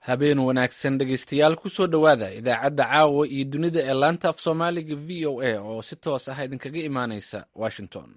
habeen wanaagsan dhegeystayaal kusoo dhowaada idaacadda caawa iyo dunida ee laanta af soomaaliga v o a oo si toos ah idinkaga imaaneysa washington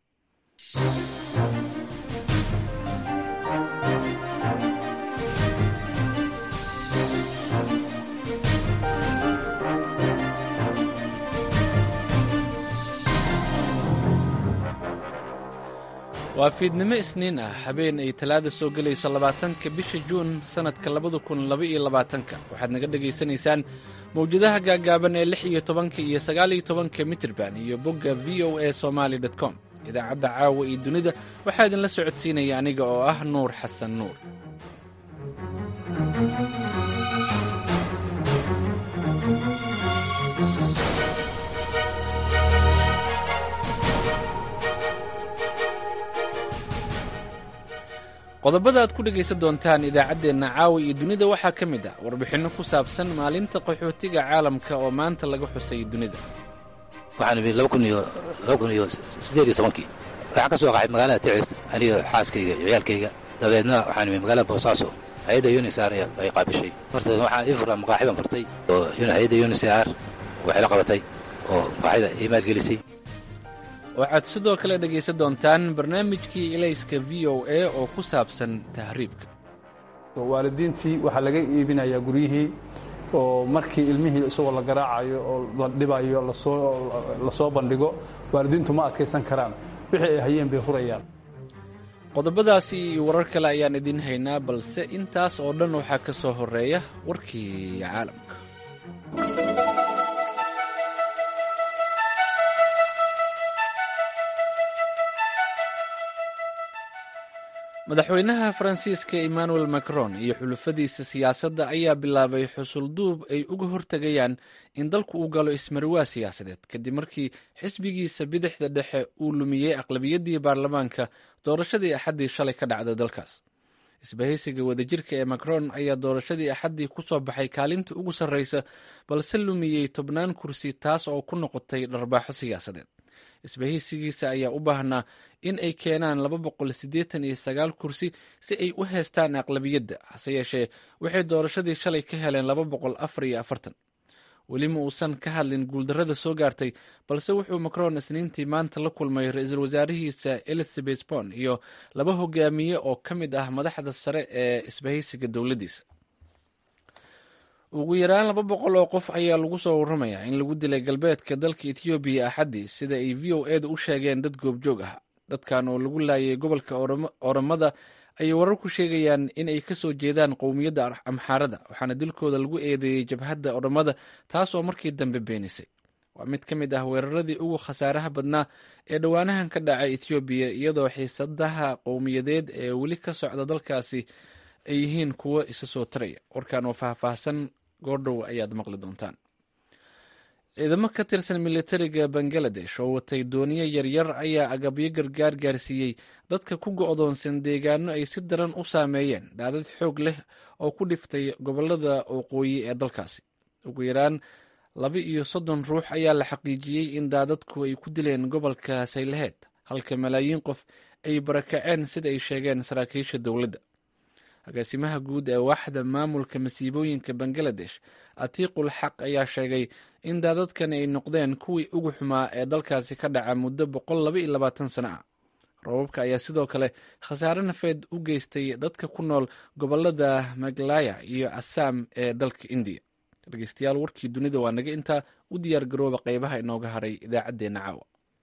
waa fiidnimo isniin ah habeen ay talaada soo gelayso labaatanka bisha juun sannadka labada kun labaiyo labaatanka waxaad naga dhegaysanaysaan mawjadaha gaagaaban ee lix iyo tobanka iyo sagaaliyo tobanka mitirban iyo bogga v o a somaali dot com idaacadda caawa iyo dunida waxaa idinla socodsiinaya aniga oo ah nuur xasan nuur qodobada aad ku dhegaysan doontaan idaacaddeenna caawa iyo dunida waxaa ka mid ah warbixinno ku saabsan maalinta qaxootiga caalamka oo maanta laga xusay dunida waxaan imi laba kun iyo laba kun iyo siddeed iyo tobankii waxaan ka soo qaxay magaalada ticis aniga xaaskayga iyo ciyaalkayga dabeedna waxaan imi magaalada boosaaso hay-adda unisar ay qaabishay horta waxaan ii furraa maqaaxi baan furtay oo hay-adda unisar waxay la qabatay oo maqaaxida ii maalgelisay waxaad sidoo kale dhegaysan doontaan barnaamijkii ilayska v o a oo ku saabsan tahriibka waalidiintii waxaa laga iibinayaa guryihii oo markii ilmihii isagoo la garaacayo oo la dhibayo la soo bandhigo waalidiintu ma adkaysan karaan wixii ay hayeen bay hurayaan qodobadaasi iyo warar kale ayaan idiin haynaa balse intaas oo dhan waxaa ka soo horeeya warkii caalamka madaxweynaha faransiiska emmanuel macron iyo xulufadiisa siyaasadda ayaa bilaabay xusulduub ay uga hortegayaan in dalku uu galo ismarwaa siyaasadeed kadib markii xisbigiisa bidixda dhexe uu lumiyey aqlabiyaddii baarlamaanka doorashadii axaddii shalay ka dhacday dalkaas isbahaysiga wadajirka ee macron ayaa doorashadii axaddii ku soo baxay kaalinta ugu sarreysa balse lumiyey tobnaan kursi taas oo ku noqotay dharbaaxo siyaasadeed isbahaysigiisa ayaa u baahnaa in ay keenaan laba boqol siddeetan iyo sagaal kursi si ay u heestaan aqlabiyadda hase yeeshee waxay doorashadii shalay ka heleen laba boqol afar iyo afartan weli ma uusan ka hadlin guuldarrada soo gaartay balse wuxuu macron isniintii maanta la kulmay ra-iisul wasaarihiisa elizabeth bon iyo laba hogaamiye oo ka mid ah madaxda sare ee isbahaysiga dowladdiisa ugu yaraan laba boqol oo qof ayaa lagu soo warramayaa in lagu dilay galbeedka dalka ethoobiya axaddii sida ay v o eeda u sheegeen dad goobjoog ah dadkan oo lagu laayay gobolka oromada ayay warar ku sheegayaan in ay kasoo jeedaan qowmiyadda amxaarada waxaana dilkooda lagu eedeeyey jabhadda oromada taas oo markii dambe beenisay waa mid ka mid ah weeraradii ugu khasaaraha badnaa ee dhowaanahan ka dhacay ethoobiya iyadoo xiisadaha qowmiyadeed ee weli ka socda dalkaasi ay yihiin kuwo isa soo taraya warkan oo faahfaahsan goordhow ayaad maqli doontaan ciidamo ka tirsan militariga bangaladesh oo watay dooniyo yaryar ayaa agabyo gargaar gaarsiiyey dadka ku go'doonsan deegaano ay si daran u saameeyeen daadad xoog leh oo ku dhiftay gobolada waqooyi ee dalkaasi ugu yaraan laba iyo soddon ruux ayaa la xaqiijiyey in daadadku ay ku dileen gobolka saylaheed halka malaayiin qof ay barakaceen sida ay sheegeen saraakiisha dowladda agaasimaha guud ee waaxda maamulka masiibooyinka bangaladesh atiiqul xaq ayaa sheegay in daadadkan ay noqdeen kuwii ugu xumaa ee dalkaasi ka dhaca muddo boqol laba iyo labaatan sano ah roobabka ayaa sidoo kale khasaare nafeed u geystay dadka ku nool gobolada maglaya iyo assaam ee dalka indiya dhegeystayaal warkii dunida waa naga intaa u diyaar garooba qeybaha inooga haray idaacaddeenna caawa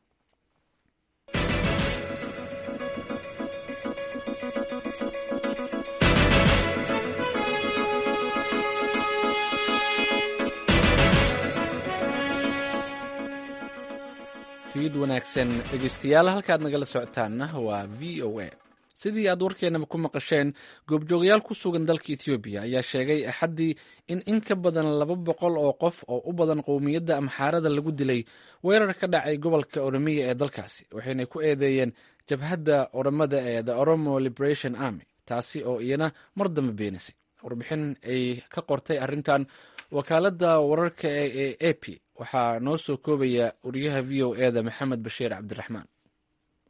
fiid wanaagsan dhegeystayaal halkaad nagala socotaanna waa v o a sidii aad warkeenaba ku maqasheen goobjoogayaal ku sugan dalka ethoobiya ayaa sheegay axaddii in in ka badan laba boqol oo qof oo u badan qowmiyadda amxaarada lagu dilay weerar ka dhacay gobolka oromiya ee dalkaasi waxayna ku eedeeyeen jabhadda oromada ee the oromo liberation army taasi oo iyana mar dambe beenisay warbixin ay ka qortay arrintan wakaaladda wararka ee a p waxaa noo soo koobaya wariyaha v o eda maxamed bashiir cabdiraxmaan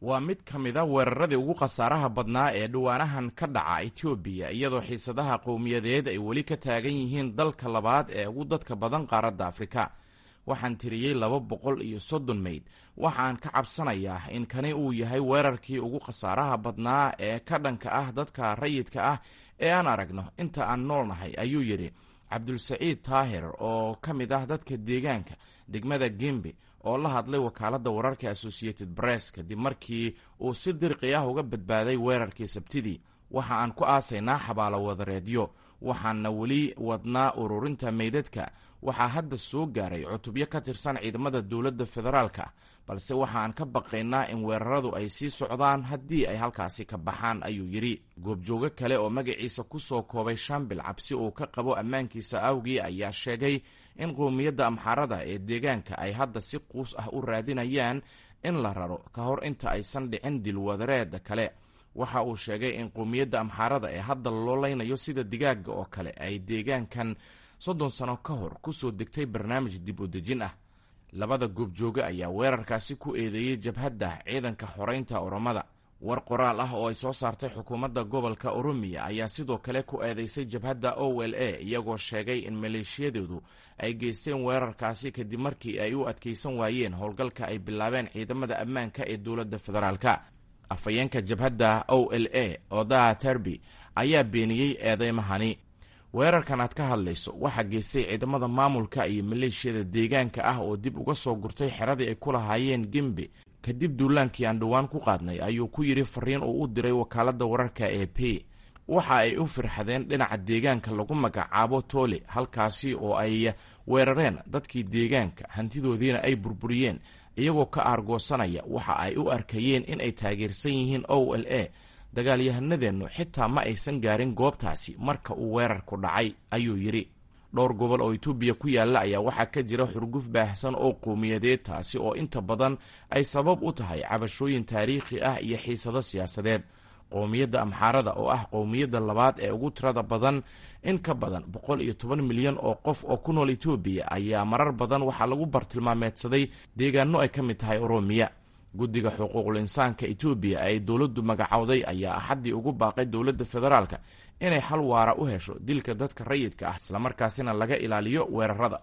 waa mid ka mida weeraradii ugu khasaaraha badnaa ee dhawaanahan ka dhaca etoobiya iyadoo xiisadaha qowmiyadeed ay weli ka taagan yihiin dalka labaad ee ugu dadka badan qaaradda afrika waxaan tiriyey laba boqol iyo soddon meyd waxaan ka cabsanayaa in kani uu yahay weerarkii ugu khasaaraha badnaa ee ka dhanka ah dadka rayidka ah ee aan aragno inta aan noolnahay ayuu yidhi cabdulsaciid taahir oo ka mid ah dadka deegaanka degmada gembe oo la hadlay wakaaladda wararka associated press kadib markii uu si dirqi ah uga badbaaday weerarkii sabtidii waxa aan ku aasaynaa xabaalo wadareedyo waxaana weli wadnaa ururinta meydadka waxaa hadda soo gaaray cutubyo ka tirsan ciidamada dowladda federaalka balse waxa aan ka baqaynaa in weeraradu ay sii socdaan haddii ay halkaasi ka baxaan ayuu yidhi goobjoogo kale oo magaciisa ku soo koobay shambil cabsi uu ka qabo ammaankiisa awgii ayaa sheegay in qowmiyadda amxaarada ee deegaanka ay hadda si quus ah u raadinayaan in la raro ka hor inta aysan dhicin dilwadareeda kale waxa uu sheegay in qowmiyadda amxaarada ee hadda loo leynayo sida digaaga oo kale ay deegaankan soddon sano ka hor ku soo degtay barnaamij dib u dejin ah labada goobjooge ayaa weerarkaasi ku eedeeyey jabhadda ciidanka xoreynta oromada war qoraal ah oo ay soo saartay xukuumadda gobolka oromiya ayaa sidoo kale ku eedeysay jabhadda o l a iyagoo sheegay in maleeshiyadoodu ay geysteen weerarkaasi kadib markii ay u adkeysan waayeen howlgalka ay bilaabeen ciidamada ammaanka ee dowladda federaalka afhayeenka jabhadda o l a odaha terbi ayaa beeniyey eedeymahani weerarkan aad ka hadlayso waxaa geystay ciidamada maamulka iyo maleeshiyada deegaanka ah oo dib uga soo gurtay xeradii ay ku lahaayeen gembe kadib duulaankii aan dhowaan ku qaadnay ayuu ku yidhi fariin uu u diray wakaaladda wararka ee p waxa ay u firxadeen dhinaca deegaanka lagu magacaabo toole halkaasi oo ay weerareen dadkii deegaanka hantidoodiina ay burburiyeen iyagoo ka aargoosanaya waxa ay u arkayeen in ay taageersan yihiin o l a dagaalyahanadeennu xitaa ma aysan gaarin goobtaasi marka uu weerarku dhacay ayuu yidhi dhowr gobol oo etoobiya ku yaalla ayaa waxaa ka jira xurguf baahsan oo qowmiyadeed taasi oo inta badan ay sabab u tahay cabashooyin taariikhi ah iyo xiisado siyaasadeed qowmiyadda amxaarada oo ah qowmiyadda labaad ee ugu tirada badan in ka badan boqol iyo toban milyan oo qof oo ku nool etoobiya ayaa marar badan waxaa lagu bartilmaameedsaday deegaano ay ka mid tahay oromiya guddiga xuquuqul insaanka etoobiya ay dowladdu magacowday ayaa axaddii ugu baaqay dowladda federaalka inay xal waara u hesho dilka dadka rayidka ah islamarkaasina laga ilaaliyo weerarada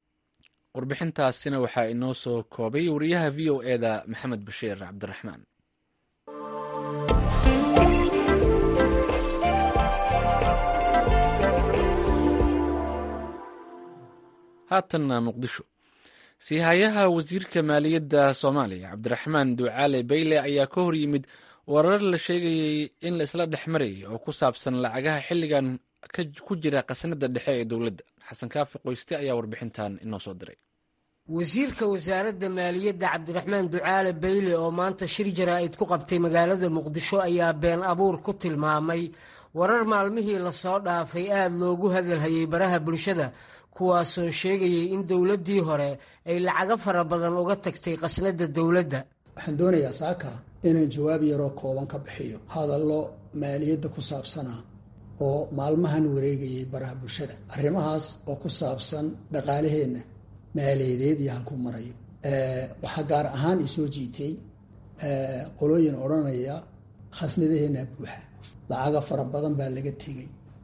warbixintaasina waxaa inoo soo koobay wariyaha v o eda maxamed bashiir cabdiraxmaan haatanna muqdisho siihayaha wasiirka maaliyadda soomaaliya cabdiraxmaan ducaale bayle ayaa ka hor yimid warar la sheegayay in la isla dhex marayay oo ku saabsan lacagaha xilligan ku jira khasnada dhexe ee dowladda xasan kaafi qoyste ayaa warbixintan inoo soo diray wasiirka wasaaradda maaliyadda cabdiraxmaan ducaale bayle oo maanta shir jaraa'id ku qabtay magaalada muqdisho ayaa been abuur ku tilmaamay warar maalmihii lasoo dhaafay aada loogu hadalhayay baraha bulshada kuwaasoo sheegayay in dowladdii hore ay lacago fara badan uga tagtay khasnadda dowladda waxaan doonayaa saaka inaan jawaab yaroo kooban ka bixiyo hadallo maaliyadda ku saabsanaa oo maalmahan wareegayay baraha bulshada arrimahaas oo ku saabsan dhaqaalaheenna maaliyadeed iyo halkuu marayo waxaa gaar ahaan isoo jiitay qolooyin odhanaya khasnadaheenna buuxa lacaga fara badan baa laga tegay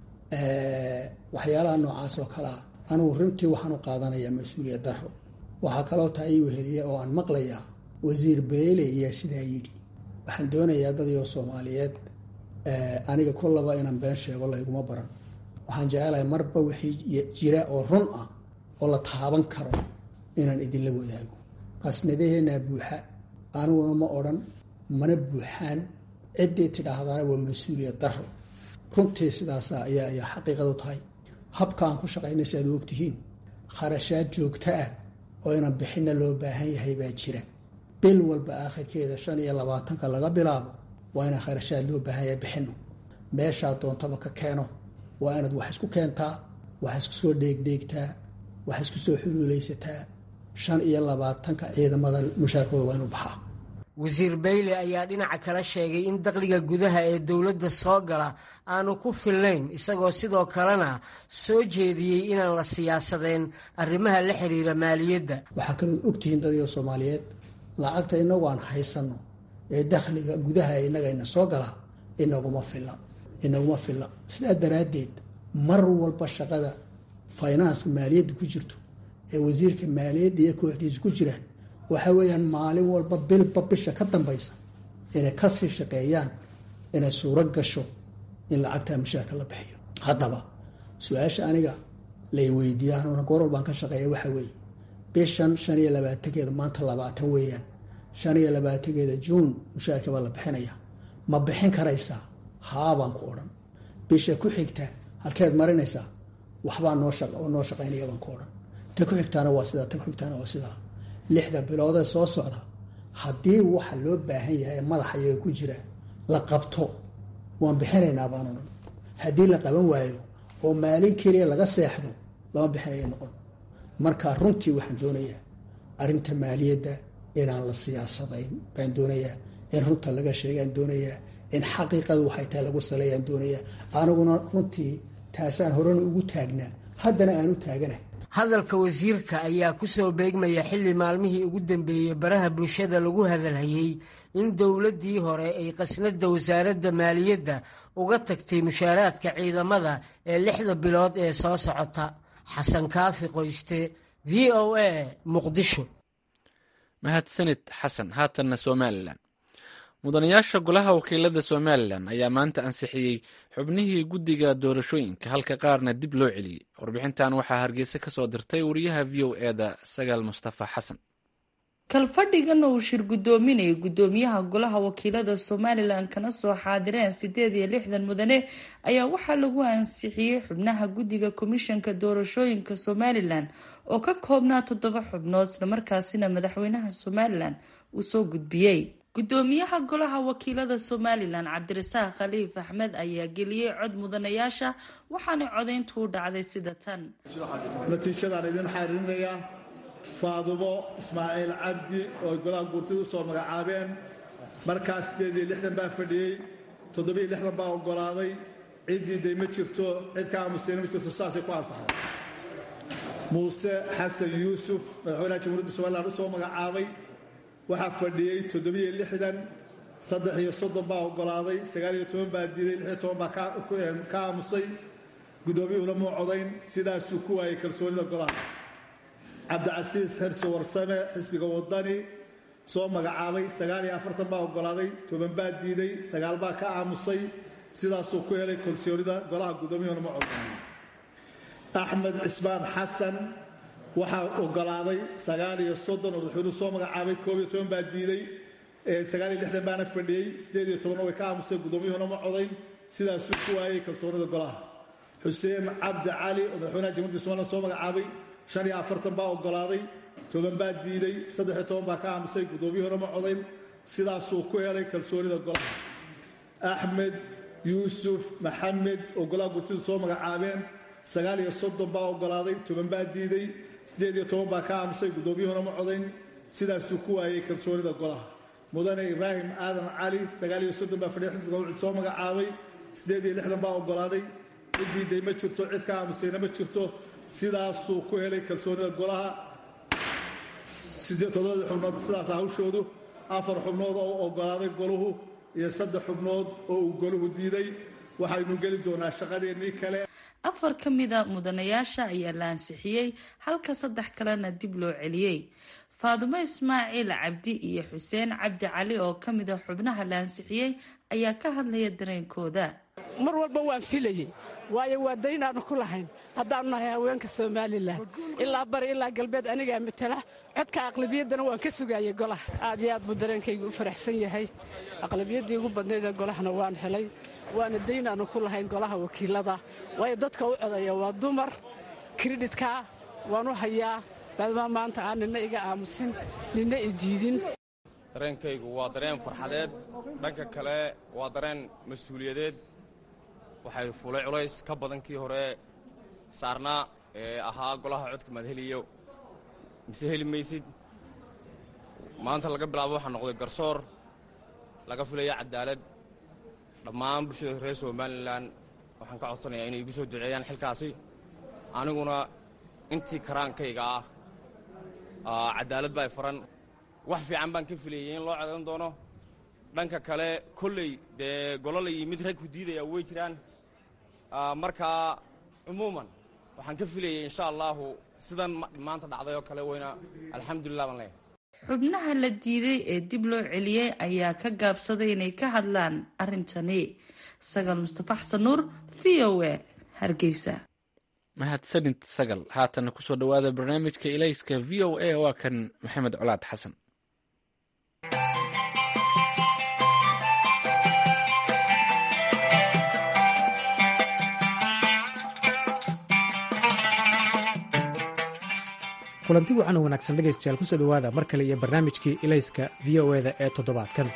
waxyaalaha noocaas oo kalea anugu runtii waxaan u qaadanayaa mas-uuliyad daro waxaa kaloo taa ii weheliya oo aan maqlayaa wasiir beyle ayaa sidaa yidhi waxaan doonayaa dadiyoo soomaaliyeed aniga kullaba inaan been sheego layguma baran waxaan jecelahay marba wixii jira oo run ah oo la taaban karo inaan idinla wadaago qasnadaheenaa buuxa aniguna ma odhan mana buuxaan ciddii tidhaahdaana waa mas-uuliyad daro runtii sidaasa ayaa ayaa xaqiiqadu tahay habka aan ku shaqaynay si aad u ogtihiin kharashaad joogto ah oo inaan bixinna loo baahan yahay baa jira bil walba aakhirkeeda shan iyo labaatanka laga bilaabo waa inaan kharashaad loo baahan yahay bixino meeshaa doontaba ka keeno waa inaad wax isku keentaa wax isku soo dheegdheegtaa wax isku soo xuluulaysataa shan iyo labaatanka ciidamada mushaarkooda waa inuu baxaa wasiir bayle ayaa dhinaca kale sheegay in dakhliga gudaha ee dowladda soo gala aanu ku filnayn isagoo sidoo kalena soo jeediyey inaan la siyaasadeen arrimaha la xiriira maaliyadda waxaa kalood ogtihiin dadyo soomaaliyeed lacagta inagu aan haysanno ee dakhliga gudaha innagayna soo galaa inaguma filla inaguma filla sidaa daraaddeed mar walba shaqada finanska maaliyadda ku jirto ee wasiirka maaliyadda iyo kooxdiisa ku jiraan waxa weeyaan maalin walba bilba bisha ka dambaysa inay kasii shaqeeyaan inay suuro gasho in lacagtaa mushaarka la bixiyo haddaba su-aasha aniga lay weydiiya anuuna goorwal baan ka shaqeeya waxa weeye bishan shan iyo labaatankeeda maanta labaatan weeyaan shan iyo labaatankeeda juun mushaarka baa la bixinaya ma bixin karaysaa haabaan ku odhan bisha ku xigta halkeed marinaysaa waxbaa noo noo shaqaynaya baan ku odhan ta ku xigtaana waa sidaa ta ku xigtaana waa sidaa lixda biloodee soo socda haddii waxa loo baahan yahay ee madaxa iyaga ku jira la qabto waan bixinaynaa baan odhan haddii la qaban waayo oo maalin keliya laga seexdo lama bixinaya noqon marka runtii waxaan doonayaa arrinta maaliyadda inaan la siyaasadayn baan doonayaa in runta laga sheegaan doonayaa in xaqiiqadu waxay tahay lagu saleeyaan doonayaa aniguna runtii taasaan horena ugu taagnaa haddana aan u taaganahay hadalka wasiirka ayaa ku soo beegmaya xilli maalmihii ugu dambeeyey baraha bulshada lagu hadalhayey in dowladdii hore ay qasnada wasaaradda maaliyadda uga tagtay mushaaraadka ciidamada ee lixda bilood ee soo socota xasan kaafi qoyste v o a muqdisho mahadsanid xasan haatanna somalilan mudanayaasha golaha wakiilada somalilan ayaa maanta ansixiyey xubnihii guddiga doorashooyinka halka qaarna dib loo celiyey warbixintan waxaa hargeysa ka soo dirtay wariyaha v o eda sagaal mustafa xasan kalfadhigana uu shir guddoominayay guddoomiyaha golaha wakiilada somalilan kana soo xaadireen sideed iyo lixdan mudane ayaa waxaa lagu ansixiyey xubnaha guddiga komishanka doorashooyinka somalilan oo ka koobnaa toddoba xubnood islamarkaasina madaxweynaha somalilan uu soo gudbiyey guddoomiyaha golaha wakiilada somalilan cabdirasaaq khaliif axmed ayaa geliyey cod mudanayaasha waxaana codayntu u dhacday sida tan natiijadaan idin xariirinayaa faadumo ismaaciil cabdi oo ay golaha guurtida u soo magacaabeen markaas siddeed iyo lixdan baa fadhiyey toddobiyo lixdan baa oggolaaday ciddii day ma jirto cid ka aamusayna ma jirto saasay ku ansaxday muuse xasan yuusuf madaxweynaha jamhuuriyadda somalilan u soo magacaabay waxaa fadhiyey toddobiyo lixdan saddex iyo soddon baa oggolaaday sagaal iyo toban baa diiday lix iyo toban baa ka aamusay guddoomiyuhuna muu codayn sidaasuu ku waayay kalsoonida golaha cabdicasiis xirsi warsame xisbiga wadani soo magacaabay sagaal iyo afartan baa oggolaaday toban baa diiday sagaal baa ka aamusay sidaasuu ku helay kalsoonida golaha guddoomiyuhuna ma codayn axmed cismaan xasan waxaa oggolaaday sagaal iyo soddon oo madaxweynuhu soo magacaabay koob iyo toban baa diiday sagaal iyo lixdan baana fadhiyey siddeed iyo tobanna way ka aamustay guddoomiyuhuna ma codayn sidaasuu ku waayay kalsoonida golaha xuseen cabdi cali oo madaxweynaha jamhuuriyadda somalilan soo magacaabay shan iyo afartan baa oggolaaday toban baa diiday saddex iyo toban baa ka aamusay guddoomiyuhuna ma codayn sidaasuu ku helay kalsoonida golaha axmed yuusuf maxamed oo golaha gurtidu soo magacaabeen sagaal iyo soddon baa oggolaaday toban baa diiday siddeed iyo toban baa ka aamusay guddoomiyuhuna ma codayn sidaasuu ku waayay kalsoonida golaha mudane ibraahim aadan cali sagaal iyo soddon baa fadhiya xisbiga wuxuu soo magacaabay siddeed iyo lixdan baa oggolaaday ciddii day ma jirto cid ka aamusayna ma jirto sidaasuu ku helay kalsoonida golaha toddobadii xubnood sidaas hawshoodu afar xubnood oo oggolaaday goluhu iyo saddex xubnood oo uu goluhu diiday waxaynu geli doonaa shaqadeennii kale afar ka mida mudanayaasha ayaa la ansixiyey halka saddex kalena dib loo celiyey faadumo ismaaciil cabdi iyo xuseen cabdi cali oo ka mida xubnaha la ansixiyey ayaa ka hadlaya dareenkooda mar walba waan filayey waayo waa daynaannu ku lahayn haddaannu nahay haweenka somalilan ilaa bari ilaa galbeed anigaa matala codka aqlabiyaddana waan ka sugaayay golaha aad iyo aad buu dareenkaygu u faraxsan yahay aqlabiyaddii ugu badnaydee golahana waan helay waana daynaannu ku lahayn golaha wakiilada waayo dadka u codaya waa dumar kredhitka waan u hayaa maadamaa maanta aan nina iga aamusin nina i diidin dareenkaygu waa dareen farxadeed dhanka kale waa dareen mas-uuliyadeed waxay fulay culays ka badan kii hore saarnaa ee ahaa golaha codka maad heliyo mise heli maysid maanta laga bilaabo waxaa noqday garsoor laga filaya cadaalad dhammaan bulshada reer somalilan waxaan ka codsanayaa inay igu soo duceeyaan xilkaasi aniguna intii karaankayga ah cadaalad baa faran wax fiican baan ka filayey in loo codan doono dhanka kale kolley dee golol iyo mid rag ku diidaya way jiraan markaa cumuuman waxaan ka filayay insha allahu sidan maanta dhacday oo kale weyna alxamdulilah baan leeyahay xubnaha la diiday ee dib loo celiyey ayaa ka gaabsaday inay ka hadlaan arrintani sagal mustafa xasan nuur v o a hargeysa mahadsanid sagal haatana kusoo dhowaada barnaamijka ilayska v o a waa kan maxamed colaad xasan kulanti wacan wanaagsan dhegaystayaal kusoo dhowaada mar kale iyo barnaamijkii ilayska v o eda ee toddobaadkan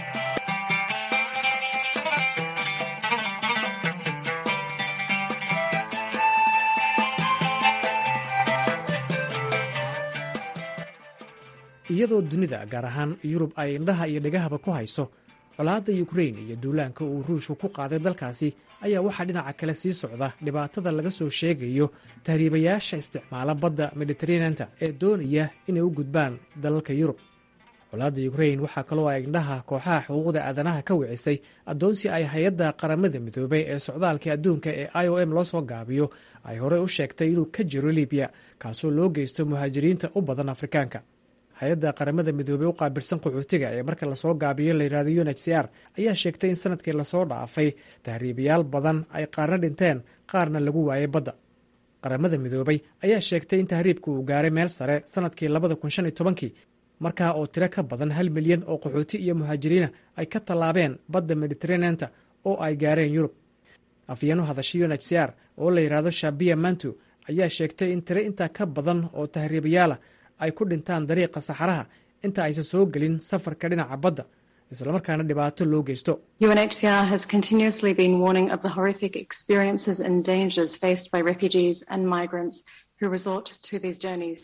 iyadoo dunida gaar ahaan yurub ay indhaha iyo dhegahaba ku hayso colaadda yukrain iyo duulaanka uu ruushku ku qaaday dalkaasi ayaa waxaa dhinaca kale sii socda dhibaatada laga soo sheegayo tahriibayaasha isticmaala badda mediteraneanta ee doonaya inay u gudbaan dalalka yurub colaadda yukrain waxaa kaloo ay indhaha kooxaha xuquuqda aadanaha ka wicisay addoonsi ay hay-adda qaramada midoobay ee socdaalka adduunka ee i o m loo soo gaabiyo ay horey u sheegtay inuu ka jiro libiya kaasoo loo geysto muhaajiriinta u badan afrikaanka hay-adda qaramada midoobey u qaabilsan qaxootiga ee marka lasoo gaabiyo layidhahdo un h c r ayaa sheegtay in sanadkii lasoo dhaafay tahriibayaal badan ay qaarna dhinteen qaarna lagu waayay badda qaramada midoobay ayaa sheegtay in tahriibka uu gaaray meel sare sanadkii labada kun shan iyo tobankii markaa oo tiro ka badan hal milyan oo qaxooti iyo muhaajiriina ay ka tallaabeen badda mediteraneanta oo ay gaareen yurub afyeenu hadashay un h c r oo la yidhaahdo shabiya mantu ayaa sheegtay in tiro intaa ka badan oo tahriibayaala ay ku dhintaan dariiqa saxaraha inta aysan soo gelin safarka dhinaca badda islamarkaana dhibaato loo geysto UNHCR has continuously been warning of the horrific experiences and dangers faced by refugees and migrants who resort to these journeys.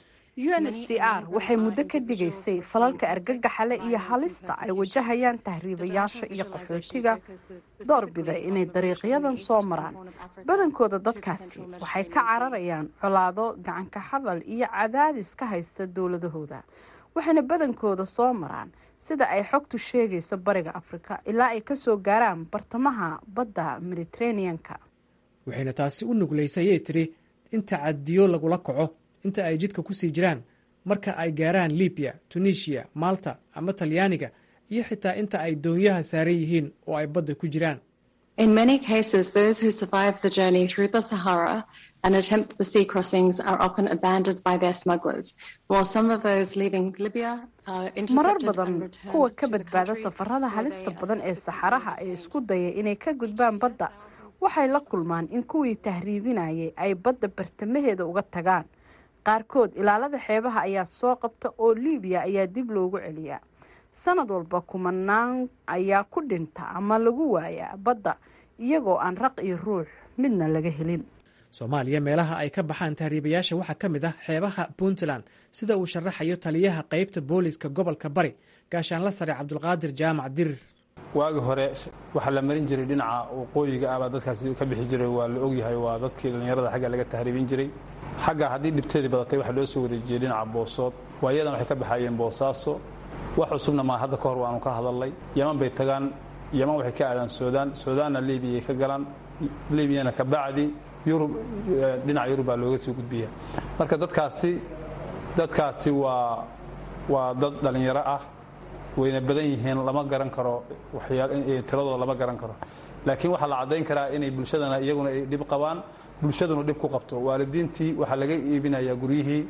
UNHCR waxay muddo ka digaysay falalka argagaxale iyo halista ay wajahayaan tahriibayaasha iyo qaxootiga doorbida inay dariiqyadan soo maraan badankooda dadkaasi waxay ka cararayaan colaado gacanka hadal iyo cadaadis ka haysta dowladahooda waxayna badankooda soo maraan sida ay xogtu sheegayso bariga afrika ilaa ay kasoo gaaraan bartamaha badda mediteraneanka waxayna taasi u nuglaysay ayay tiri in tacadiyo lagula kaco inta ay jidka ku sii jiraan marka ay gaaraan libiya tunisiya malta ama talyaaniga iyo xitaa inta ay doonyaha saaran yihiin oo ay badda ku jiraan In many cases, those who survive the journey through the Sahara and attempt the sea crossings are often abandoned by their smugglers, while some of those leaving Libya are marar intercepted and badan returned kuwa to ka the badbaada country safarada where halista they are badan ee saxaraha ee isku daya inay ka gudbaan badda waxay la kulmaan in kuwii tahriibinayay ay badda bartamaheeda uga tagaan qaarkood ilaalada xeebaha ayaa soo qabta oo liibiya ayaa dib loogu celiyaa sanad walba kumanaan ayaa ku dhinta ama lagu waayaa badda iyagoo aan raq iyo ruux midna laga helin soomaaliya meelaha ay ka baxaan tahriibayaasha waxaa ka mid ah xeebaha puntland sida uu sharaxayo taliyaha qeybta booliiska gobolka bari gaashaanla sare cabdulqaadir jaamac dirir waagi hore waxaa la marin jiray dhinaca waqooyiga ah baa dadkaasi ka bixi jiray waa la ogyahay waa dadkii dhallinyarada xagga laga tahriibin jiray xagga haddii dhibteedii badatay waxaa loo soo wareejiyey dhinaca boosood waayadan waxay ka baxayeen boosaaso wax cusubna maa hadda ka hor waanu ka hadalnay yaman bay tagaan yaman waxay ka aadaan suudaan suudaanna liibiyay ka galaan liibiyana ka bacdi yurub dhinaca yurub baa looga soo gudbiya marka dadkaasi dadkaasi waa waa dad dhallinyaro ah wayna badan yihiin lama garan karo waxyaa tiradooda lama garan karo laakiin waxaa la caddayn karaa inay bulshadana iyaguna ay dhib qabaan bulshaduna dhib ku qabto waalidiintii waxaa laga iibinayaa guryihii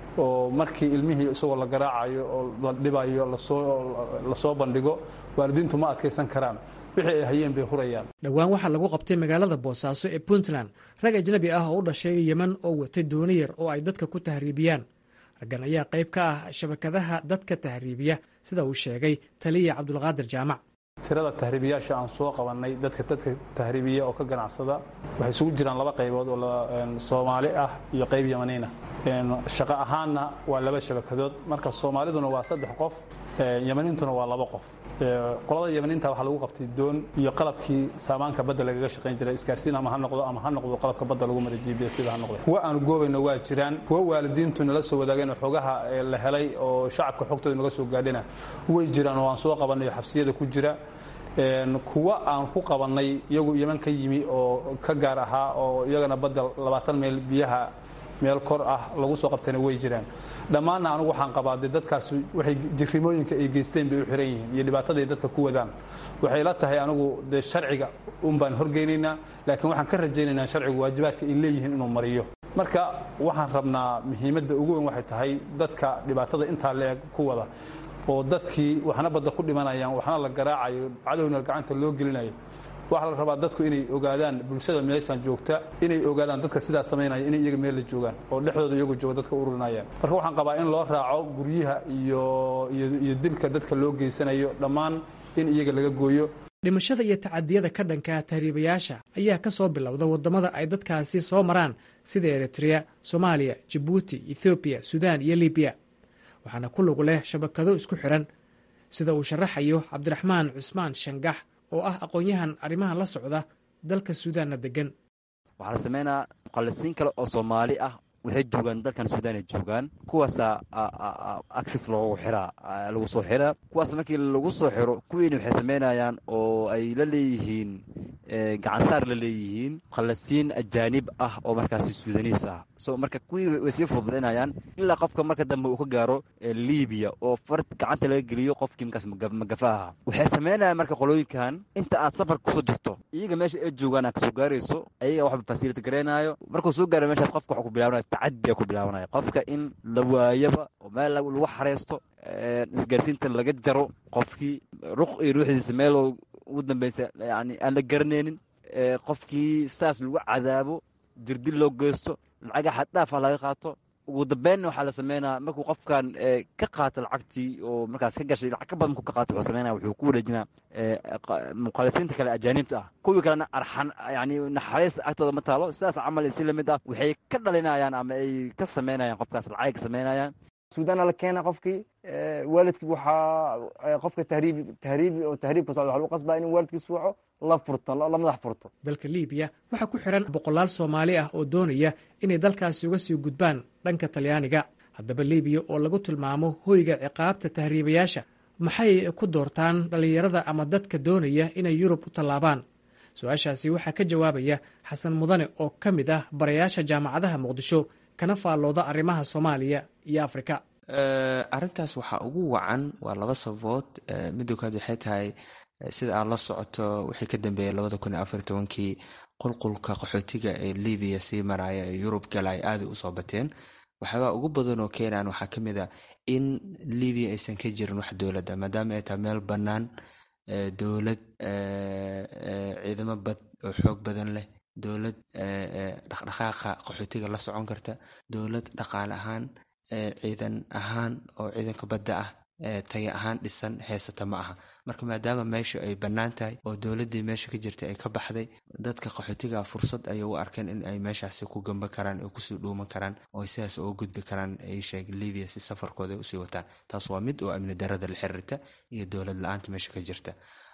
oo markii ilmihii isagoo la garaacayo oo la dhibayo lasoo bandhigo waalidiintu ma adkaysan karaan wixii ay hayeen bay hurayaan dhowaan waxaa lagu qabtay magaalada boosaaso ee puntland rag ajnabi ah oo u dhashay yeman oo watay dooni yar oo ay dadka ku tahriibiyaan raggan ayaa qayb ka ah shabakadaha dadka tahriibiya sida uu sheegay taliya cabdulqaadir jaamac tirada tahriibiyaasha aan soo qabannay dadka dadka tahriibiya oo ka ganacsada waxay isugu jiraan laba qaybood oo soomaali ah iyo qayb yamaniina shaqo ahaanna waa laba shabakadood marka soomaaliduna waa saddex qof yamaniintuna waa laba qof qolada yamaniinta waxaa lagu qabtay doon iyo qalabkii saamaanka badda lagaga shaqayn jiray isgaarsiin ama ha noqdo ama ha noqdo qalabka badda lagu mara jibiya sida ha noqdo kuwa aanu goobayno waa jiraan kuwa waalidiintu nala soo wadaageen oo xogaha la helay oo shacabka xogtooda naga soo gaadhina way jiraan oo aan soo qabanayo xabsiyada ku jira kuwa aan ku qabannay iyagu yeman ka yimi oo ka gaar ahaa oo iyagana badda labaatan meel biyaha meel kor ah lagu soo qabtayna way jiraan dhammaanna anigu waxaan qabaa dee dadkaas waxay jirrimooyinka ay geysteen bay u xiran yihiin iyo dhibaataday dadka ku wadaan waxay la tahay anigu dee sharciga un baan horgeynaynaa laakiin waxaan ka rajaynaynaa sharcigu waajibaadka ay leeyihiin inuu mariyo marka waxaan rabnaa muhiimadda ugu weyn waxay tahay dadka dhibaatada intaa leeg ku wada oo dadkii waxna badda ku dhimanayaan waxna la garaacayo cadowna gacanta loo gelinayo waxaa la rabaa dadku inay ogaadaan bulshada meeshan joogta inay ogaadaan dadka sidaas samaynaya inay iyaga meel la joogaan oo dhexdooda iyagu jooga dadka ururinayaan marka waxaan qabaa in loo raaco guryaha iyo iyo dilka dadka loo geysanayo dhammaan in iyaga laga gooyo dhimashada iyo tacadiyada ka dhanka tahriibayaasha ayaa ka soo bilowda waddamada ay dadkaasi soo maraan sida eritrea soomaaliya jabuuti ethoobiya suudaan iyo libiya waxaana ku lug leh shabakado isku xiran sida uu sharaxayo cabdiraxmaan cusmaan shangax oo ah aqoon-yahan arrimahan la socda dalka suudaanna degan waxaa la sameynaa muqallisiin kale oo soomaali ah waxay joogaan dalkan suudaan ay joogaan kuwaasa access loogu xiraa lagu soo xiraa kuwaas markii lagu soo xiro kuwiina waxay sameynayaan oo ay la leeyihiin gacansaar la leeyihiin muqallisiin ajaanib ah oo markaasi suudaniis ah so marka kuwii way sii fududaynayaan ilaa qofka marka dambe uu ka gaaro libiya oo far gacanta laga geliyo qofkii markaas magafa aha waxay sameynayaan marka qolooyinkan inta aad safarka kusoo jirto iyaga meesha ay joogaan aad kasoo gaarayso ayaga waxba fasility gareynayo markuu soo gaaro meeshaas qofka waxuu ku bilaabanaya tacadiya ku bilaabanaya qofka in la waayaba oo meel lagu xareysto isgaarsiinta laga jaro qofkii ruq iyo ruuxdiisa meeloo ugu dambeysa yani aan la garanaynin qofkii saas lagu cadaabo jirdil loo geysto lacaga xaddhaafa laga qaato ugu dambeynna waxaa la sameynaya markuu qofkan ka qaato lacagtii oo markaas ka gashay lacag ka badan ku ka qaato wuxuu sameynaya wuxuu ku wareejinaa muqallisiinta kale ajaanibta ah kuwii kalena arxan yani naxariis agtooda ma taalo sidaas camal si lamid ah waxay ka dhalinayaan ama ay ka sameynayaan qofkaas lacagay ka sameynayaan suudaana la keena qofkii waalidkii waxaa qofka tahriib tahriib oo tahriibka socda waxa lagu qasbaa inuu waalidkiis waco la furto la madax furto dalka liibiya waxaa ku xiran boqolaal soomaali ah oo doonaya inay dalkaasi uga sii gudbaan dhanka talyaaniga haddaba liibiya oo lagu tilmaamo hoyga ciqaabta tahriibayaasha maxay ku doortaan dhallinyarada ama dadka doonaya inay yurub u tallaabaan su-aashaasi waxaa ka jawaabaya xasan mudane oo ka mid ah barayaasha jaamacadaha muqdisho kana faallooda arrimaha soomaaliya iyo afrika arrintaas waxaa ugu wacan waa laba sababood midda koowaad waxay tahay sida aad la socoto wixii ka dambeeyay labada kun iyo afar tobankii qulqulka qaxootiga ee libiya sii maraya ee yurub gala ay aada usoo bateen waxyaabaa ugu badan oo keenaan waxaa ka mid a in libiya aysan ka jirin wax dowladda maadaama ay tahay meel bannaan dowlad ciidamo bad oo xoog badan leh dowlad dhaqdhaqaaqa qaxootiga la socon karta dowlad dhaqaale ahaan ciidan ahaan oo ciidanka badda ah taya ahaan dhisan heysata ma aha marka maadaama meesha ay bannaan tahay oo dowladdii meesha ka jirtay ay ka baxday dadka qaxootiga fursad ayay u arkeen in ay meeshaasi ku gamba karaan oo kusii dhuuman karaan oo sidaas uga gudbi karaan ay sheeg libiya si safarkooda ay usii wataan taas waa mid oo amni darada la xiriirta iyo dowlad la-aanta meesha ka jirta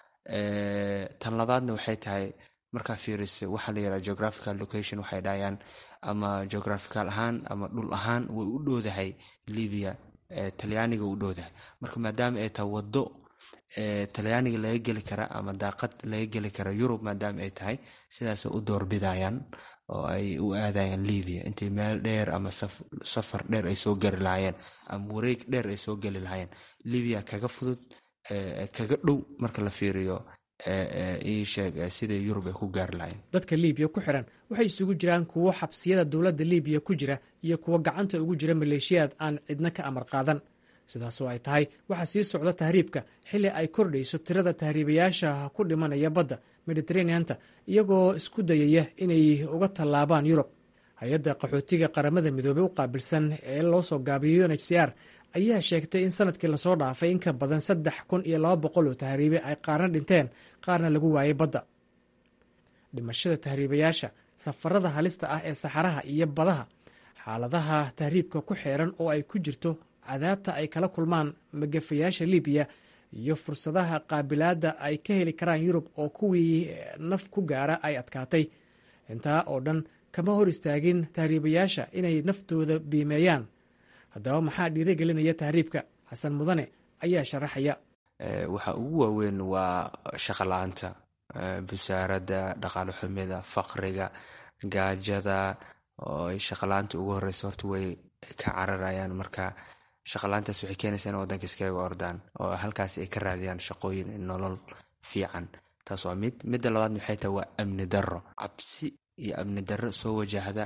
tan labaadna waxay tahay markaa fiirisa waxaa la yiraha geographical location waxay dhahayaan ama geographical ahaan ama dhul ahaan way u dhowdahay libiya talyaaniga u dhowdahay marka maadaama ay tahay waddo talyaaniga laga geli kara ama daaqad laga geli kara yurub maadaama ay tahay sidaasay u doorbidayaan oo ay u aadayaan libiya intay meel dheer ama safar dheer ay soo gari lahaayeen ama wareeg dheer ay soo geli lahaayeen libiya kaga fudud kaga dhow marka la fiiriyo iisheeg siday yurub ay ku gaari lahayn dadka liibiya ku xiran waxay isugu jiraan kuwo xabsiyada dowladda liibiya ku jira iyo kuwo gacanta ugu jira maleeshiyaad aan cidna ka amar qaadan sidaasoo ay tahay waxaa sii socda tahriibka xilli ay kordhayso tirada tahriibayaasha ku dhimanaya badda mediteraneanta iyagoo isku dayaya inay uga tallaabaan yurub hay-adda qaxootiga qaramada midoobey u qaabilsan ee loo soo gaabiyo un h c r ayaa sheegtay in sanadkii lasoo dhaafay in ka badan saddex kun iyo laba boqol oo tahriibe ay qaarna dhinteen qaarna lagu waayay badda dhimashada tahriibayaasha safarada halista ah ee saxaraha iyo badaha xaaladaha tahriibka ku xeeran oo ay ku jirto cadaabta ay kala kulmaan magafayaasha libiya iyo fursadaha qaabilaadda ay ka heli karaan yurub oo kuwii naf ku gaara ay adkaatay intaa oo dhan kama hor istaagin tahriibayaasha inay naftooda biimeeyaan haddaba maxaa dhiirigelinaya tahriibka xasan mudane ayaa sharaxaya waxa ugu waaweyn waa shaqala-aanta busaaradda dhaqaale xumida faqriga gaajada oo ay shaqala-aanta ugu horeysa horta way ka cararayaan marka shaqala-aantaas waxay keenaysaa in wadanka iskaga ordaan oo halkaas ay ka raadiyaan shaqooyin nolol fiican taas waa mid midda labaadna waxay tahay waa amni darro cabsi iyo amni darro soo wajahda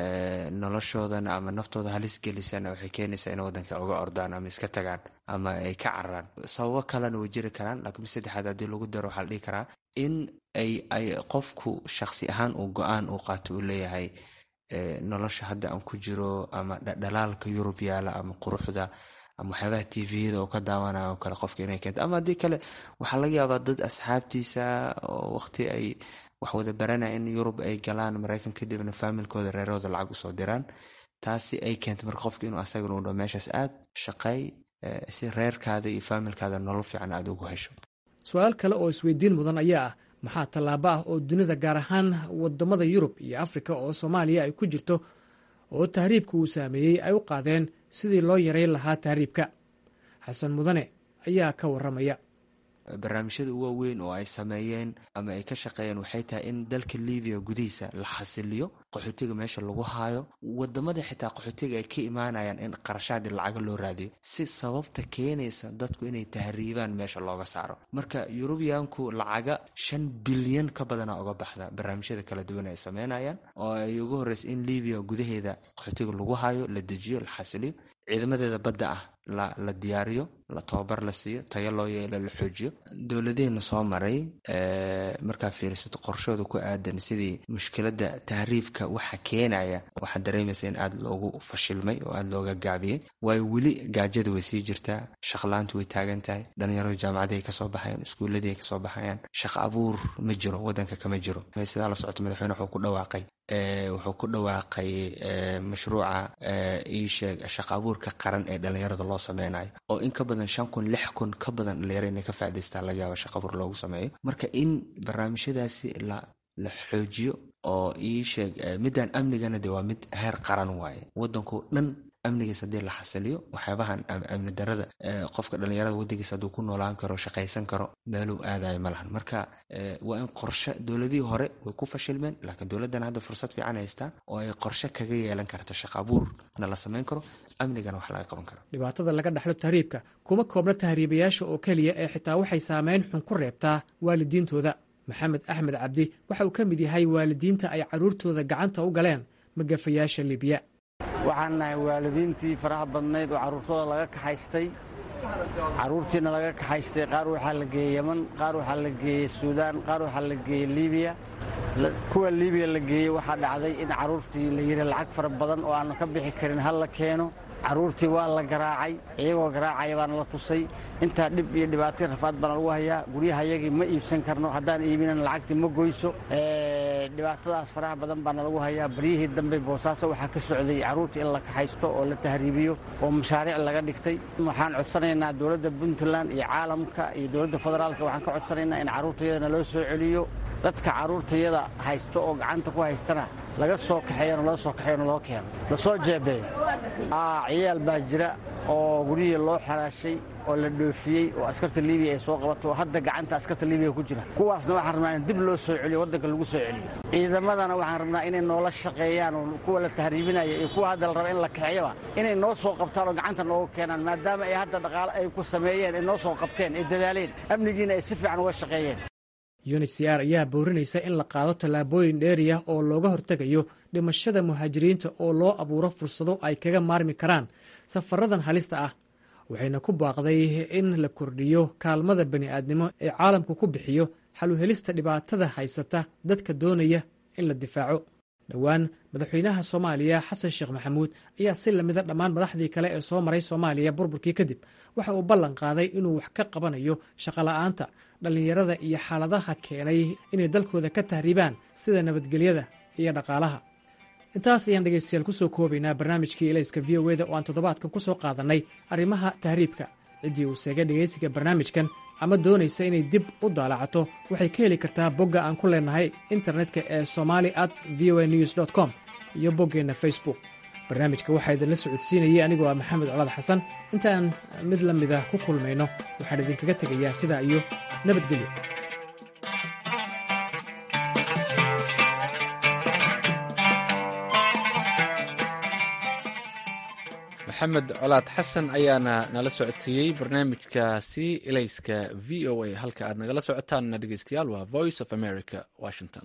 noloshoodan ama naftooda halis gelisana waxay keenaysaa in wadanka uga ordaan ama iska tagaan ama ay ka cararaan sababo kalena way jiri karaan laakiin saddexaad haddii lagu daro waxaa la dhihi karaa in ay ay qofku shaqsi ahaan uu go-aan uu qaato uu leeyahay nolosha hadda aan ku jiro ama dhalaalka yurub yaala ama quruxda ama waxyaabaha tviyada oo ka daawanaya oo kale qofka inay keento ama haddii kale waxaa laga yaabaa dad asxaabtiisa oo waqti ay wax wada baranaya in yurub ay galaan maraykan kadibna faamilkooda reerahooda lacag usoo diraan taasi ay keento marka qofka inuu asagana u dho meeshaas aad shaqeey si reerkaada iyo faamilkaada nolol fiican aada ugu hesho su-aal kale oo isweydiin mudan ayaa ah maxaa tallaabo ah oo dunida gaar ahaan wadamada yurub iyo afrika oo soomaaliya ay ku jirto oo tahriibka uu saameeyey ay u qaadeen sidii loo yareyn lahaa tahriibka xasan mudane ayaa ka waramaya barnaamijyada ugu waaweyn oo ay sameeyeen ama ay ka shaqeeyeen waxay tahay in dalka libiya gudihiisa la xasiliyo qaxootiga meesha lagu haayo wadamada xitaa qaxootiga ay ka imaanayaan in qarashaadii lacaga loo raadiyo si sababta keenaysa dadku inay tahriibaan meesha looga saaro marka yurubiyaanku lacaga shan bilyan ka badana uga baxda barnaamijyada kala duwan ay sameynayaan oo ay ugu horeysa in libiya gudaheeda qaxootiga lagu hayo la dejiyo la xasiliyo ciidamadeeda badda ah la diyaariyo la tababar la siiyo tayo loo yeelo la xoojiyo dowladeena soo maray markaa fiirisato qorshooda ku aadan sidii mushkilada tahriibka waxa keenaya waxaad dareemaysa in aada loogu fashilmay oo aada looga gaabiyey waayo weli gaajada way sii jirtaa shaqlaantu way taagan tahay dhalinyaradu jaamacadii ay kasoo baxayaan iskuuladii ay kasoo baxayaan shaqo abuur ma jiro wadanka kama jiro sidaa la socota madaxweyne wuxuu ku dhawaaqay wuxuu ku dhawaaqay mashruuca iisheeg shaqo abuurka qaran ee dhalinyarada loo sameynayo oo in ka badan shan kun lix kun ka badan dhalinyaro inay ka faa'idaystaan laga yaaba shaqo abuur loogu sameeyo marka in barnaamijyadaasi la la xoojiyo oo iisheeg midaan amnigana de waa mid heer qaran waaye wadanko dhan amnigiis haddii la xasiliyo waxyaabahan amni darada qofka dhalinyarada wadankiisa hadduu ku noolaan karo shaqaysan karo meeluu aadayo ma lahan marka waa in qorshe dowladihii hore way ku fashilmeen laakiin dowladdan hadda fursad fiican haystaa oo ay qorshe kaga yeelan karta shaqo abuurna la samayn karo amnigana wax laga qaban karo dhibaatada laga dhexlo tahriibka kuma koobna tahriibayaasha oo keliya ee xitaa waxay saameyn xun ku reebtaa waalidiintooda maxamed axmed cabdi waxa uu ka mid yahay waalidiinta ay carruurtooda gacanta u galeen magafayaasha libiya waxaan nahay waalidiintii faraha badnayd oo carruurtooda laga kaxaystay carruurtiina laga kaxaystay qaar waxaa la geeyey yeman qaar waxaa la geeyey suudaan qaar waxaa la geeyey libiya kuwa libiya la geeyey waxaa dhacday in carruurtii la yidhi lacag fara badan oo aannu ka bixi karin hal la keeno carruurtii waa la garaacay iyagoo garaacaya baana la tusay intaa dhib iyo dhibaatay rafaad baana lagu hayaa guryahayagii ma iibsan karno haddaan iibinan lacagtii ma goyso dhibaatadaas faraha badan baana lagu hayaa baryihii dambe boosaaso waxaa ka socday carruurtii in la kaxaysto oo la tahriibiyo oo mashaariic laga dhigtay waxaan codsanaynaa dowladda puntland iyo caalamka iyo dowladda federaalka waxaan ka codsanaynaa in carruurtayadana loo soo celiyo dadka carruurtayada haysta oo gacanta ku haystana laga soo kaxeeyano loo soo kaxeeyano loo keeno lasoo jeebeeyo ciyaal baa jira oo guryihii loo xalaashay oo la dhoofiyey oo askarta libiya ay soo qabato oo hadda gacanta askarta libiya ku jira kuwaasna waxaan rabnaa in dib loo soo celiyo waddanka lagu soo celiyo ciidamadana waxaan rabnaa inay noola shaqeeyaan oo kuwa la tahriibinaya iyo kuwa hadda la raba in la kaxeeyaba inay noo soo qabtaan oo gacanta nooga keenaan maadaama ay hadda dhaqaale ay ku sameeyeen ay noo soo qabteen ay dadaaleen amnigiina ay si fiican uga shaqeeyeen unhcr ayaa boorinaysa in la qaado tallaabooyin dheeriya oo looga hortegayo dhimashada muhaajiriinta oo loo abuuro fursado ay kaga maarmi karaan safaradan halista ah waxayna ku baaqday in la kordhiyo kaalmada bani'aadnimo ee caalamku ku bixiyo xaluhelista dhibaatada haysata dadka doonaya in la difaaco dhowaan madaxweynaha soomaaliya xasan sheekh maxamuud ayaa si lamida dhammaan madaxdii kale ee soo maray soomaaliya burburkii kadib waxa uu ballan qaaday inuu wax ka qabanayo shaqola'aanta dhallinyarada iyo xaaladaha keenay inay dalkooda ka tahriibaan sida nabadgelyada iyo dhaqaalaha intaas ayaan dhegaystayaal ku soo koobaynaa barnaamijkii elayska v o eda oo aan toddobaadkan ku soo qaadannay arrimaha tahriibka ciddii uu seegay dhegaysiga barnaamijkan ama doonaysa inay dib u daalacato waxay ka heli kartaa bogga aan ku leennahay internetka ee somali at v o a news com iyo boggeenna facebook barnaamijka waxaa idinla socodsiinayay anigoo ah maxamed colaad xasan intaan mid la mida ku kulmayno waxaan idinkaga tegayaa sidaa iyo nabadgelyo maxamed colaad xasan ayaana nala socodsiiyey barnaamijkaasi elayska v o a halka aad nagala socotaanna dhegeystayaal waa voice of america washington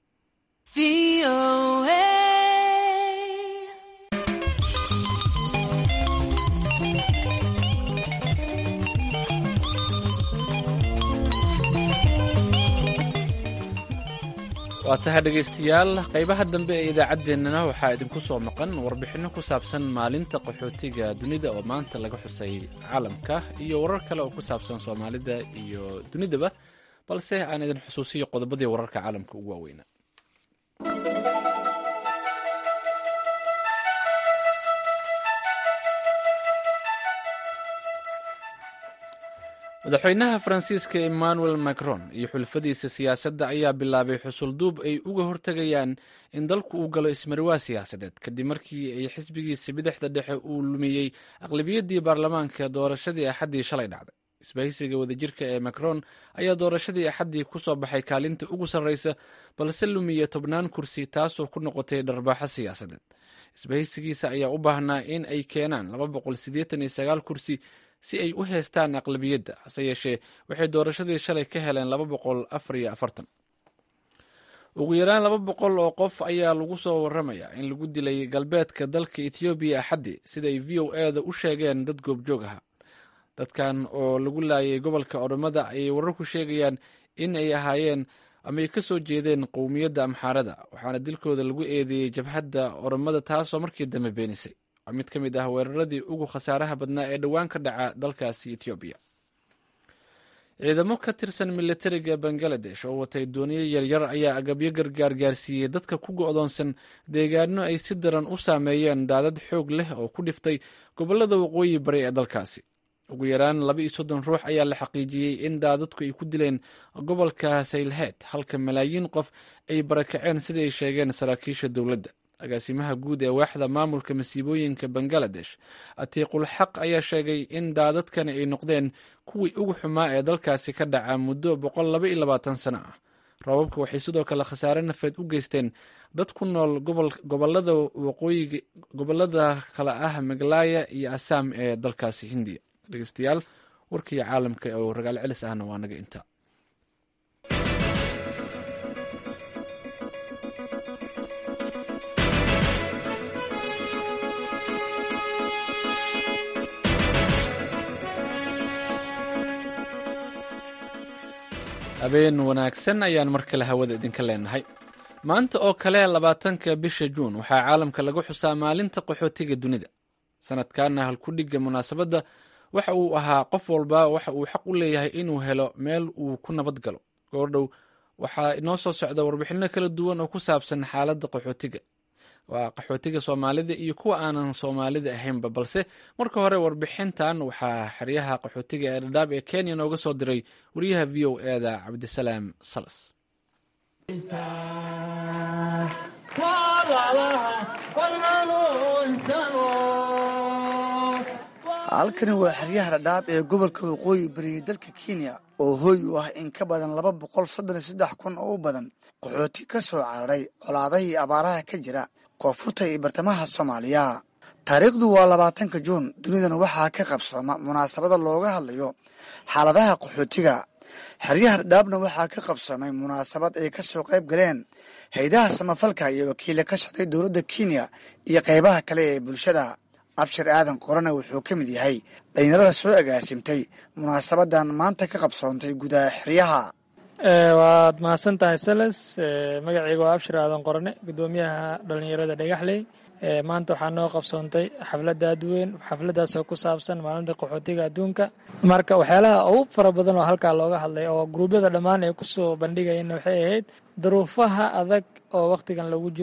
waa tahay dhegaystayaal qaybaha dambe ee idaacaddeenana waxaa idinku soo maqan warbixinno ku saabsan maalinta qaxootiga dunida oo maanta laga xusay caalamka iyo warar kale oo ku saabsan soomaalida iyo dunidaba balse aan idin xusuusiyo qodobadii wararka caalamka ugu waaweynaa madaxweynaha faransiiska emmanuel macron iyo xulfadiisa siyaasadda ayaa bilaabay xusulduub ay uga hortegayaan in dalku uu galo ismarwaa siyaasadeed kadib markii ay xisbigiisa bidixda dhexe uu lumiyey aqlibiyaddii baarlamaanka doorashadii axaddii shalay dhacday isbahaysiga wadajirka ee macron ayaa doorashadii axaddii ku soo baxay kaalinta ugu sarreysa balse lumiya tobnaan kursi taasoo ku noqotay dharbaaxo siyaasadeed isbahaysigiisa ayaa u baahnaa in ay keenaan kursi si ay u heestaan aqlabiyadda hase yeeshee waxay doorashadii shalay ka heleen ugu yaraan laba boqol oo qof ayaa lagu soo waramayaa in lagu dilay galbeedka dalka ethoobiya axaddii sida ay v o eda u sheegeen dad goobjoog aha dadkan oo lagu laayay gobolka oromada ayay wararku sheegayaan in ay ahaayeen ama ay ka soo jeedeen qowmiyadda amxaarada waxaana dilkooda lagu eedeeyey jabhadda oromada taasoo markii dambe beenisay waa mid ka mid ah weeraradii ugu khasaaraha badnaa ee dhowaan ka dhaca dalkaasi etoobiya ciidamo ka tirsan militariga bangaladesh oo watay dooniyo yaryar ayaa agabyo gargaar gaarsiiyey dadka ku go'doonsan deegaano ay si daran u saameeyeen daadad xoog leh oo ku dhiftay gobollada waqooyi bari ee dalkaasi ugu yaraan laba iyo soddon ruux ayaa la xaqiijiyey in daadadku ay ku dileen gobolka saylheed halka malaayiin qof ay barakaceen siday sheegeen saraakiisha dowladda agaasimaha guud ee waaxda maamulka masiibooyinka bangaladesh atiiqul xaq ayaa sheegay in daadadkani ay noqdeen kuwii ugu xumaa ee dalkaasi ka dhaca muddo boqol laba iyo labaatan sano ah roobabka waxay sidoo kale khasaare nafeed u geysteen dad ku nool gobolada waqooyiga gobolada kale ah megalaya iyo assaam ee dalkaasi hindiya dhegeystayaal warkii caalamka oo ragaal celis ahna waa naga inta habeen wanaagsan ayaan mar kale hawada idinka leenahay maanta oo kale labaatanka bisha juun waxaa caalamka lagu xusaa maalinta qaxootiga dunida sanadkanna halkudhigga munaasabadda waxa uu ahaa qof walba waxa uu xaq u leeyahay inuu helo meel uu ku nabad galo goordhow waxaa inoo soo socda warbixinno kala duwan oo ku saabsan xaaladda qaxootiga waa qaxootiga soomaalida iyo kuwa aanan soomaalida ahaynba balse marka hore warbixintan waxaa xeryaha qaxootiga ee dhadhaab ee kenya nooga soo diray wariyaha v o eda cabdisalaam salas halkani waa xeryaha dhadhaab ee gobolka waqooyi bariya dalka kenya oo hooy u ah in ka badan laba boqol soddon iyo saddex kun oo u badan qaxooti ka soo cararay colaadahii abaaraha ka jira koonfurta iyo bartamaha soomaaliya taariikhdu waa labaatanka juun dunidana waxaa ka qabsooma munaasabada looga hadlayo xaaladaha qaxootiga xeryaha dhadhaabna waxaa ka qabsoomay munaasabad ay ka soo qayb galeen haydaha samafalka iyo wakiila ka socday dowladda kenya iyo qaybaha kale ee bulshada abshir aadan qorana wuxuu ka mid yahay dhalinyarada soo agaasimtay munaasabadan maanta ka qabsoontay gudaha xeryaha waad mahadsan tahay sales magacayga waa abshir aadan qorane gudoomiyaha dhalinyarada dhagaxley maanta waxaa noo qabsoontay xafladda aadweyn xafladdaasoo ku saabsan maalinta qaxootiga adduunka marka waxyaalaha ugu fara badan oo halkaa looga hadlay oo gruubyada dhammaan ay kusoo bandhigayeenna waxay ahayd duruufaha adag oo wakhtigan lagu jiro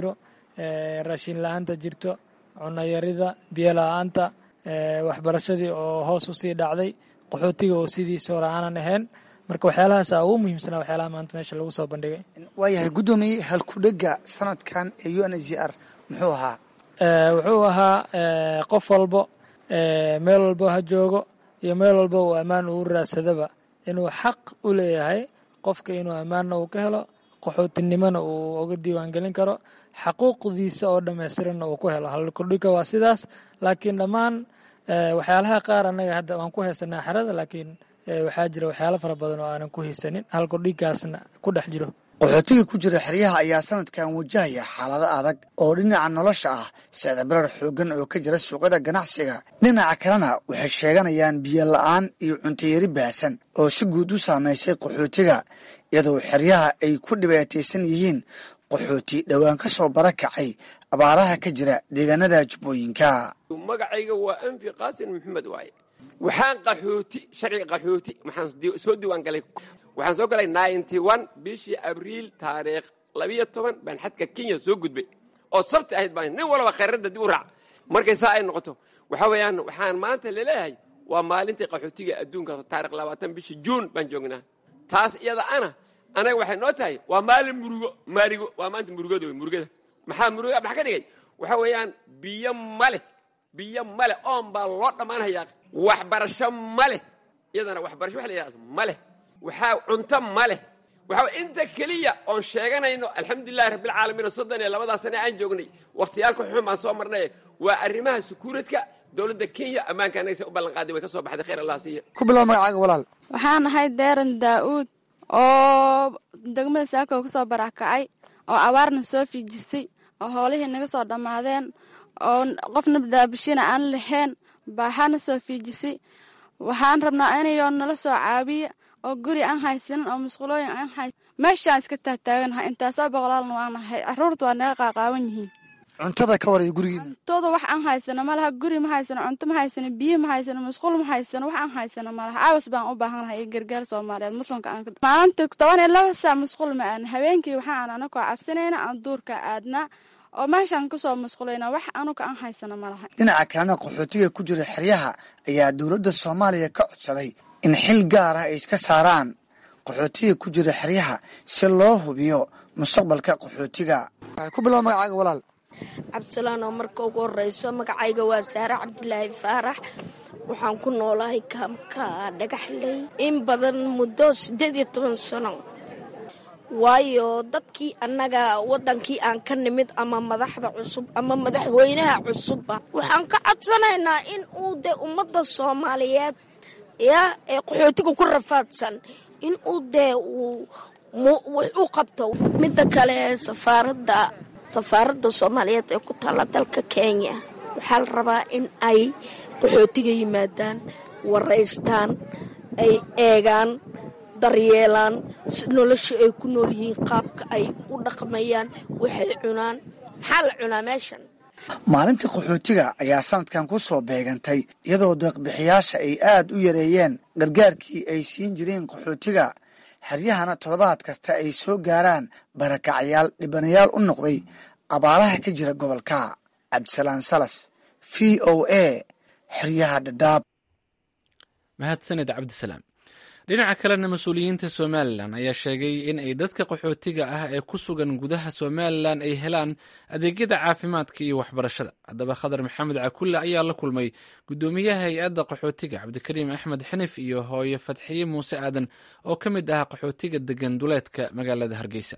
raashin la-aanta jirto cunayarida biyo la-aanta waxbarashadii oo hoos u sii dhacday qaxootiga oo sidiisa hore aanan ahayn marka waxyaalahaasa ugu muhiimsanaa waxyaalaha maanta meesha lagu soo bandhigay waayahay guddoomiye halkudhega sanadkan ee u n h r muxuu ahaa wuxuu ahaa qof walbo meel walbo ha joogo iyo meel walbo uu ammaan uu raadsadaba inuu xaq u leeyahay qofka inuu ammaanna uu ka helo qaxootinimona uu uga diiwaangelin karo xaquuqdiisa oo dhammaystiranna uu ku helo halkudhiga waa sidaas laakiin dhammaan waxyaalaha qaar annaga hadda waan ku haysanaa xerada laakiin waxaa jira waxyaalo fara badan oo aanan ku haysanin halkudhigaasna ku dhex jiro qaxootiga ku jira xeryaha ayaa sanadkan wajahaya xaalado adag oo dhinaca nolosha ah sicdabarar xoogan oo ka jira suuqyada ganacsiga dhinaca kalena waxay sheeganayaan biyo la-aan iyo cuntayari baahsan oo si guud u saamaysay qaxootiga iyadoo xeryaha ay ku dhibaataysan yihiin qaxooti dhowaan ka soo barakacay abaaraha ka jira deegaanada jubbooyinka magacayga waa anfi qaasin maxamed waaye waxaan qaxooti sharciga qaxooti waxaan soo diiwaan galay waxaan soo galay ninety one bishii abriil taariikh labiyo toban baan xadka kenya soo gudbay oo sabti ahayd baan nin walba khayradda dib u raac markay saa ay noqoto waxa weeyaan waxaan maanta laleeyahay waa maalintii qaxootiga adduunka taarikh labaatan bishii juun baan joognaa taas iyada ana anaga waxay noo tahay waa maalin murugo maarigo waa maanta murugada wey murugada maxaa muruga maxaa ka dhigay waxa weeyaan biyo male biyo male oon baa loo dhammaanhayaa waxbarasho maleh iyadana waxbarasho waxa la yidhahda maleh waxaa cunto maleh waxaa inta keliya oon sheeganayno alxamdulilahi rabbilcaalamiin soddon iyo labadaa sane aan joognay wakhtiyaalka xun baan soo marnay waa arrimaha sukuuradka dowladda kenya ammaanka anaga se u ballan qaaday way ka soo baxday khayr allah siiya ku bilow magacaaga walaal waxaan ahay deeran daa'uud oo degmada saako kasoo barakacay oo abaarna soo fiijisay oo hoolihii naga soo dhammaadeen oo qofna daabishina aan lahayn baaxana soo fiijisay waxaan rabnaa inayoo nala soo caabiya oo guri aan haysanin oo musqulooyin aan hay meeshaan iska taagtaaganahay intaasoo boqolaalna waanahay caruurta waa naga qaaqaawan yihiin cuntada ka waraya gurigiina cuntooda wax aan haysano malaha guri ma haysano cunto ma haysano biyo ma haysano musqul ma haysano wax aan haysano malaha cawas baan u baahanahay iyo gargaar soomaaliyeed muslimka aan maalinta toban iyo laba saac musqul ma aadna habeenkii waxaan anakoo cabsanayna aan duurka aadnaa oo meeshaan kusoo musqulayna wax anuga aan haysano malaha dhinaca kalena qaxootiga ku jira xeryaha ayaa dowladda soomaaliya ka codsaday in xil gaar ah ay iska saaraan qaxootiga ku jira xeryaha si loo hubiyo mustaqbalka qaxootiga ku bilow magacaaga walaal cabdisalaan oo marka ugu horeyso magacayga waa saare cabdilaahi faarax waxaan ku noolahay kaamka dhagaxley in badan muddo siddeed iyo toban sano waayo dadkii annaga waddankii aan ka nimid ama madaxda cusub ama madaxweynaha cusubba waxaan ka codsanaynaa in uu dee ummadda soomaaliyeed ya ee qaxootiga ku rafaadsan in uu dee uu wax u qabto midda kale safaaradda safaaradda soomaaliyeed ee ku taalla dalka kenya waxaa la rabaa in ay qaxootiga yimaadaan waraystaan ay eegaan daryeelaan nolosha ay ku nool yihiin qaabka ay u dhaqmayaan waxay cunaan maxaa la cunaa meeshan maalinta qaxootiga ayaa sanadkan ku soo beegantay iyadoo deeqbixiyaasha ay aad u yareeyeen gargaarkii ay siin jireen qaxootiga xeryahana toddobaad kasta ay soo gaaraan barakacyaal dhibanayaal u noqday abaaraha ka jira gobolka cabdisalaan salas v o a xeryaha dhadhaab mahadsaned cabdisalaam dhinaca kalena mas-uuliyiinta somalilan ayaa sheegay in ay dadka qaxootiga ah ee ku sugan gudaha somalilan ay helaan adeegyada caafimaadka iyo waxbarashada haddaba khadar maxamed cakulle ayaa la kulmay guddoomiyaha hay-adda qaxootiga cabdikariim axmed xinif iyo hooye fatxiye muuse aadan oo ka mid ah qaxootiga degan duleedka magaalada hargeysa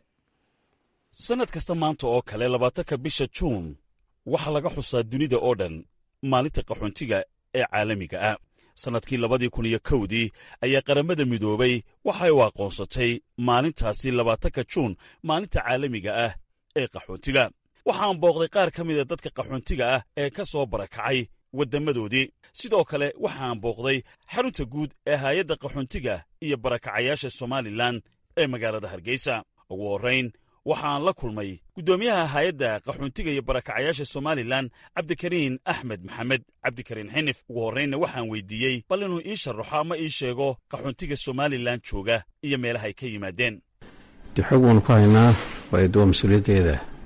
sannad kasta maanta oo kale labaatanka bisha juun waxaa laga xusaa dunida oo dhan maalinta qaxoontiga ee caalamiga ah sannadkii labadii kun iyo kowdii ayaa qaramada midoobay waxay u aqoonsatay maalintaasi labaatanka juun maalinta caalamiga ah ee qaxoontiga waxaan booqday qaar ka mida dadka qaxoontiga ah ee ka soo barakacay waddammadoodii sidoo kale waxaan booqday xarunta guud ee haayadda qaxoontiga iyo barakacayaasha somalilan ee magaalada hargeysa ugu horrayn waxaan la kulmay guddoomiyaha haayadda qaxoontiga iyo barakacayaasha somalilan cabdikariin axmed maxamed cabdikariin xinif ugu horraynna waxaan weydiiyey bal inuu ii sharaxo ama ii sheego qaxoontiga somalilan jooga iyo meelahay ka yimaadeen de xoog waanu ku haynaa waayo de waa mas-uuliyaddeeda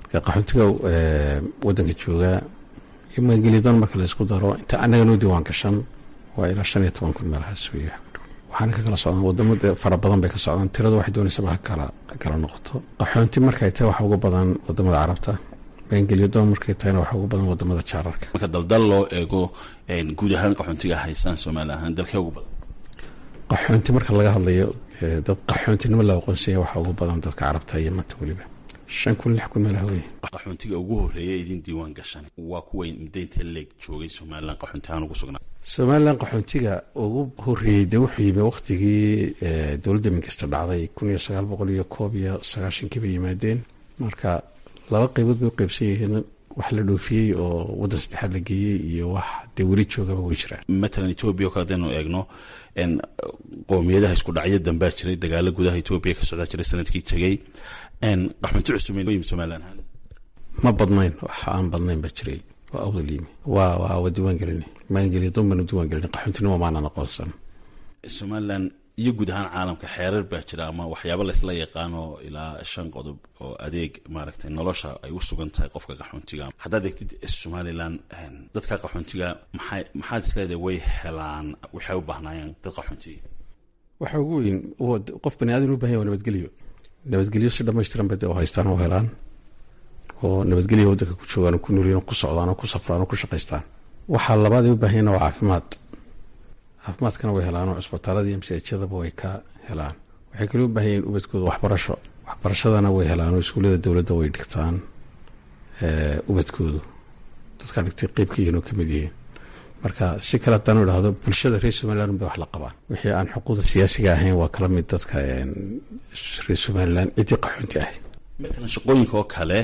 marka qaxoontiga wadanka joogaa iyo maangeliyadoon marka la isku daro inta annaga noo diiwaan gashan waa ilaa shan iyo toban kun meelahaas wey waxaana ka kala socdaan wadamo fara badan bay ka socdaan tiradu waxay doonaysaba ha kala kala noqoto qaxoonti markay tahay waxa uga badan wadamada carabta maangeliyadoon markay tahayna waxa uga badan wadamada jaararka marka daldal loo eego guud ahaan qaxoontiga haystaan soomaali ahaan dalkee ugu badan qaxoonti marka laga hadlayo dad qaxoontinimo la aqoonsanya waxaa ugu badan dadka carabta iyo manta weliba shan kun lix kun meelaha wey qaxoontiga ugu horreeya idin diiwaan gashan waa kuway mudaynta leeg joogay somalilan qaxoonti ahaan ugu sugnaa somalilan qaxoontiga ugu horreeyey dee wuxuu yimi waktigii dowladda minkasta dhacday kun iyo sagaal boqol iyo koob iyo sagaashankii bay yimaadeen marka laba qaybood bay u qaybsan yihiin wax la dhoofiyey oo waddan saddexaad la geeyey iyo wax dee weli joogaba way jiraan matalan etoobiya o kale hadaynu eegno qowmiyadaha isku dhacyo dambaa jiray dagaalo gudaha etoobiya ka socdaa jiray sanadkii tegey qaxoonti cusub somalilan ahaan ma badnayn wax aan badnayn baa jiray waa awdal yimi waa waa waa diiwaan gelin maangeliya doon baanu diiwaan gelin qaxoontinimo maanaan aqoonsan somalilan iyo guud ahaan caalamka xeerar baa jira ama waxyaaba laysla yaqaano ilaa shan qodob oo adeeg maaragtay nolosha ay u sugan tahay qofka qaxoontiga haddaad eegtid somalilan dadka qaxoontiga maxay maxaad isleedahay way helaan waxay u baahnaayeen dad qaxoontiga waxa ugu weyn qof bani aadan u bahanya waa nabadgelyo nabadgelyo si dhamaystiran bay dee oo haystaan oo helaan oo nabadgelya waddanka ku joogaan oo ku noolyiin oo ku socdaan oo ku safraan oo ku shaqaystaan waxaa labaad ay u baahanyeen waa caafimaad caafimaadkana way helaan oo cisbitaalada iyo msajadaba way ka helaan waxay kale u baahan yihiin ubadkooda waxbarasho waxbarashadana way helaan oo iskuullada dowladda way dhigtaan ubadkoodu dadkaa dhigtay qeyb ka yihiin oo kamid yihiin marka si kale haddaanu idhaahdo bulshada reer somalilan bay wax la qabaan wixii aan xuquuqda siyaasiga ahayn waa kala mid dadka reer somalilan ciddii qaxoonti ahay matalan shaqooyinka oo kale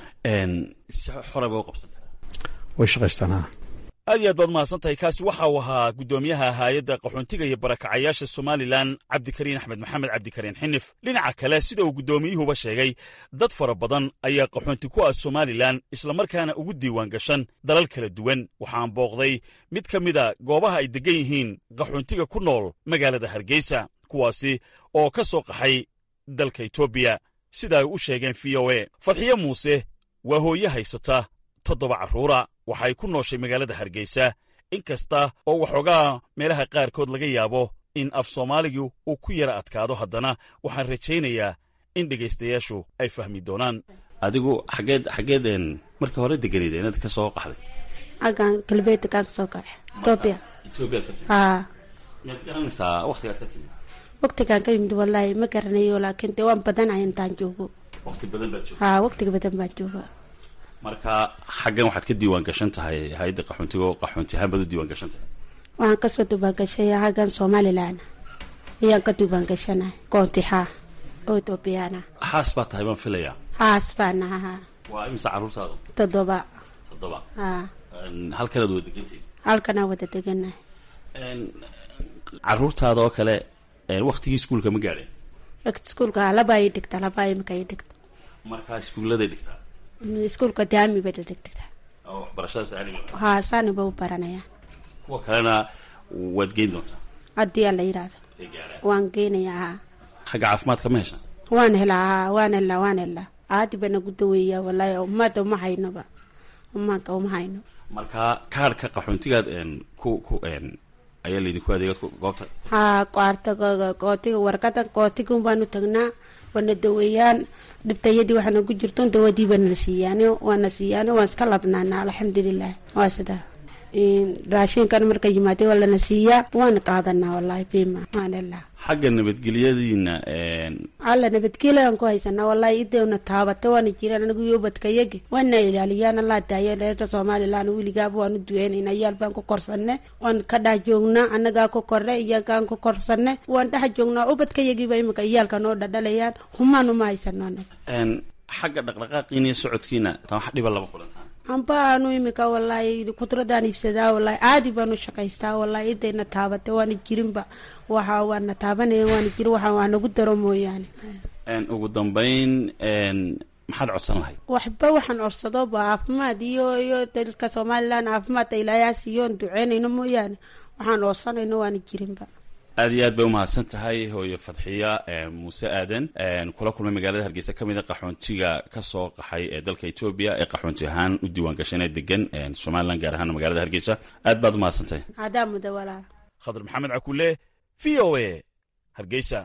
si xora bay u qabsan way shaqaystaan ha aad iyo aad baad mahadsan tahay kaasi waxa uu ahaa guddoomiyaha haayadda qaxoontiga iyo barakacayaasha somalilan cabdikariin axmed maxamed cabdikariin xinif dhinaca kale sida uu guddoomiyuhuba sheegay dad fara badan ayaa qaxoonti ku ah somalilan islamarkaana ugu diiwaan gashan dalal kala duwan waxaan booqday mid ka mida goobaha ay deggan yihiin qaxoontiga ku nool magaalada hargeysa kuwaasi oo ka soo qaxay dalka etoobiya sida ay u sheegeen v o e fadxiyo muuse waa hooye haysata toddoba carruura waxay ku nooshay magaalada hargeysa in kasta oo waxoogaa meelaha qaarkood laga yaabo in af soomaaligu uu ku yara adkaado haddana waxaan rajaynayaa in dhegaystayaashu ay fahmi doonaan adigu xageed xageedeen markii hore deganayda inaad ka soo qaxday agan galbeedkaan kasoo kaxe etoobiya etoobiyaad ka timid haa miyaad garanaysaa wakhtigaad ka timid waqtigaan ka yimid wallaahi ma garanayo laakiin dee waan badanahay intaan joogo wakhti badan baad joogta haa waqtiga badan baan jooga marka xaggan waxaad ka diiwaan gashan tahay hay-adda qaxoontiga oo qaxoonti ahaan baad u diiwaan gashan tahay waxaan kasoo duubaan gashay xaggan somalilan ayaan ka duubaan gashanahay koontixa oo etoobiyana xaas baa tahay baan filayaa haas baan ahaa waa imisa carruurtaadu toddoba toddoba haa halkanaad wada degantihin halkanaa wada deganahay carruurtaada oo kale waktigii iskuulka ma gaadheen iskuulka laba ii dhigta laba imika ii dhigta markaa iskuulladay dhigtaa iskuulka daami bay dhigtaa oo waxbarashadaas aanima haa saaniba u baranayaan kuwa kalena waad geyn doontaa haddii alla yidhaahdo ay gaadhaan waan geynayaa haa xagga caafimaadka ma heshaan waan helaa haa waan helaa waan helaa aadi bana ku daweeyaa wallaahi ummadda uma haynoba umaanka uma hayno marka kaarhka qaxoontigaad ku ku ayaa laydinku adeegad goobta haa qaarta kootiga warqadan kootigan baanu tagnaa waana daweeyaan dhibtayadii waxaana ku jirto dawadii baana siiyaan waana siiyaan waan iska ladnaana alxamdulilah waa sidaa raashinkan marka yimaada waa lana siiyaa waana qaadanaa wallaahi bima waan helaa xagga nabadgelyadiina alla nabadgelyan ku haysanaa wallaahi idewna taabata waana jiraan anigu yobadkayagi waana ilaaliyaan allaa daaya reerka somalilan weligaaba waanu duweynayna iyaal baan ku korsane waan ka dhex joognaa annagaa ku korre iyagaan ku korsane waan dhex joognaa ubadkayagiiba imika iyaalka noo dhadhalayaan humaan uma haysano anaga xagga dhaqdhaqaaqiina iyo socodkiina tan wax dhiba lama kulantaan amba aanu imika wallaahi kudradaan iibsadaa wallaahi caadi baanu shaqaystaa wallaahi idayna taabata waana jirinba waxa waana taabanaya waana jirin waxa waa nagu daro mooyaane ugu dambayn maxaad codsan lahayd waxba waxaan orsadoba caafimaad iyo iyo dalka somalilan caafimaadka ilaayaa siiyoon duceynayno mooyaane waxaan oorsanayno waana jirinba aad iyo aad bay umahadsan tahay hooyo fadxiya muuse aadan kula kulmay magaalada hargeysa ka mid a qaxoontiga ka soo qaxay ee dalka etoobiya ee qaxoonti ahaan u diiwaan gashanee degan somalilan gaar ahaan magaalada hargeysa aad baad umahadsan tahay hadaa muda walaal khadar maxamed cakule v o a hargeysa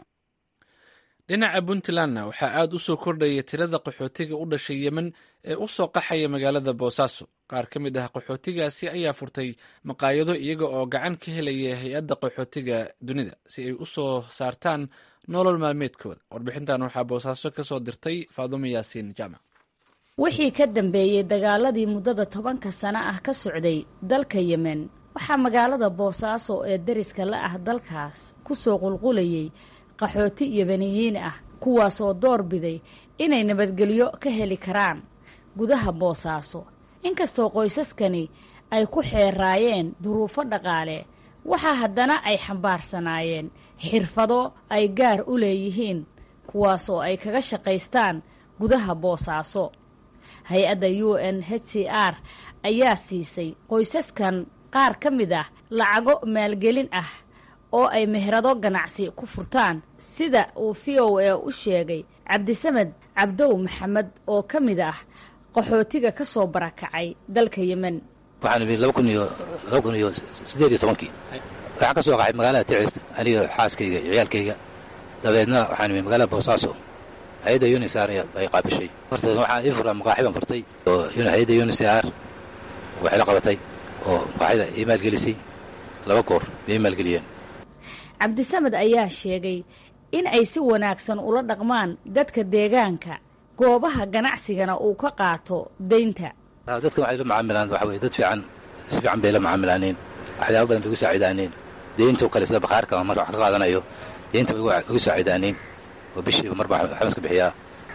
dhinaca puntlandna waxaa aad u soo kordhaya tirada qaxootiga u dhashay yemen ee u soo qaxaya magaalada boosaaso qaar ka mid ah qaxootigaasi ayaa furtay maqaayado iyaga oo gacan ka helaya hay-adda qaxootiga dunida si ay u soo saartaan nolol maalmeedkooda warbixintan waxaa boosaaso ka soo dirtay faadumo yaasiin jaamac wixii ka dambeeyey dagaaladii muddada tobanka sano ah ka socday dalka yemen waxaa magaalada boosaaso ee dariska la ah dalkaas ku soo qulqulayay qaxooti yemeniyiin ah kuwaas oo door biday inay nabadgelyo ka heli karaan gudaha boosaaso inkastoo qoysaskani ay ku xeeraayeen duruufo dhaqaale waxaa haddana ay xambaarsanaayeen xirfado ay gaar u leeyihiin kuwaasoo ay kaga shaqaystaan gudaha boosaaso hay-adda u n h c r ayaa siisay qoysaskan qaar ka mid ah lacago maalgelin ah oo ay meherado ganacsi ku furtaan sida uu v o a u sheegay cabdisamed cabdow maxamed oo ka mid ah qaxootiga ka soo barakacay dalka yemen waxaan imi laba kun iyo laba kun iyo siddeed iyo tobankii waxaan ka soo qaxay magaalada ticis aniga xaaskayga iyo ciyaalkayga dabeedna waxaan imi magaalada boosaaso hay-adda unisar ay qaabishay horta waxaan ii furaa maqaaxi baan furtay oo hay-adda unisar waxay la qabatay oo maqaaxida ii maalgelisay laba goor bay ii maalgeliyeen cabdisamed ayaa sheegay in ay si wanaagsan ula dhaqmaan dadka deegaanka goobaha ganacsigana uu ka qaato deynta dadkan waxay la macaamilaan waxa weye dad fiican si fiican bay la macaamilaaneen waxyaaba badan bay igu saacidaaneen deynta oo kale sida bakhaarka marka wax ka qaadanayo deynta bay igu saacidaaneen oo bishiiba marba waxbaan iska bixiyaa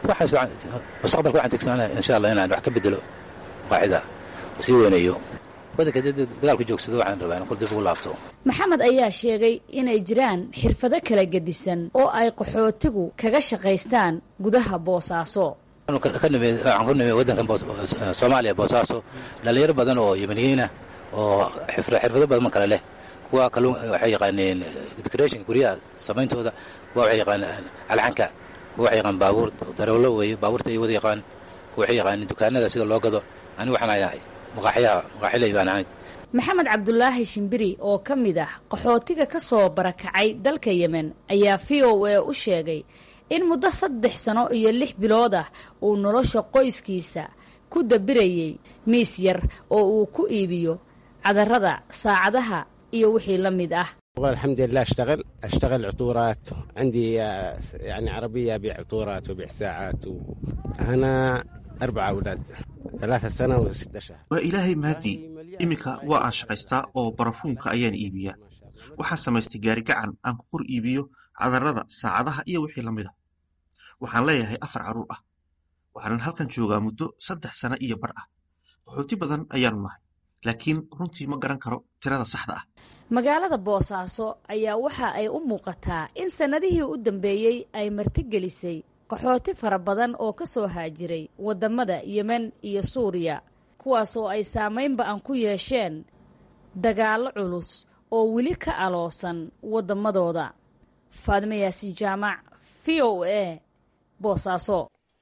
mustaqbalka waxaan tegsanaa insha allah inaan wax ka bedelo qaaxida oo sii weynayo wadanka dagaalku joogsado waxaan rabaa in kol dib ugu laabto maxamed ayaa sheegay inay jiraan xirfado kala gedisan oo ay qaxootigu kaga shaqaystaan gudaha boosaaso waxaan ku nimi wadankan soomaaliya boosaaso dhalinyaro badan oo yemeniyiinah oo xirfado badan kale leh kuwa kalluun waxay yaqaaneen decorationka guryaha samayntooda kuwa waxay yaqaaneen alxanka kuwa waxay yaqaan baabuur darawlo weeye baabuurta ay wada yaqaan kuwa waxay yaqaaneen dukaanada sida loo gado anigu waxaan ahay maqaaxyaha maqaaxilay baan ahayd maxamed cabdulaahi shimbiri oo ka mid ah qaxootiga ka soo barakacay dalka yemen ayaa v o a u sheegay in muddo saddex sano iyo lix bilood ah uu nolosha qoyskiisa ku dabirayey miis yar oo uu ku iibiyo cadarada saacadaha iyo wixii la mid ah الحمد لله اشتغل اشتغل عطورات عندي يعني عربيه ابيع عطورات وابيع ساعات وانا اربع اولاد ثلاثة سنة وستة شهر waa ilaahay mahadii iminka waa aan shaqaystaa oo barafuunka ayaan iibiyaa waxaan samaystay gaari gacan aan ku kor iibiyo cadarada saacadaha iyo wixii la mid a waxaan leeyahay afar carruur ah waxaanan halkan joogaa muddo saddex sano iyo bar ah qaxooti badan ayaanu nahay laakiin runtii ma garan karo tirada saxda ah magaalada boosaaso ayaa waxa ay u muuqataa in sannadihii u dambeeyey ay martigelisay qaxooti fara badan oo ka soo haajiray waddamada yemen iyo suuriya kuwaasoo ay saamaynba aan ku yeesheen dagaallo culus oo weli ka aloosan waddamadooda faadime yaasiin jaamac v o a boosaaso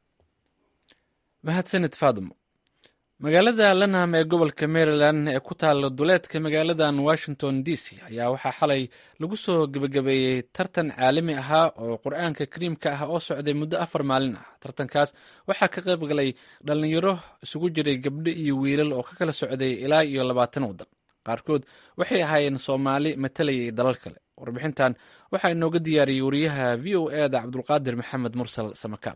mahadsanid faadimo magaalada lanham ee gobolka maryland ee ku taalla duleedka magaaladan washington d c ayaa waxaa xalay lagu soo gebagabeeyey tartan caalami ahaa oo qur-aanka kariimka ah oo socday muddo afar maalin ah tartankaas waxaa ka qayb galay dhallinyaro isugu jiray gabdho iyo wiilal oo ka kala socday ilaa iyo labaatan waddan qaarkood waxay ahaayeen soomaali matalayay dalal kale warbixintan waxaa inooga diyaariyey wariyaha v o e da cabdulqaadir maxamed mursal samakaab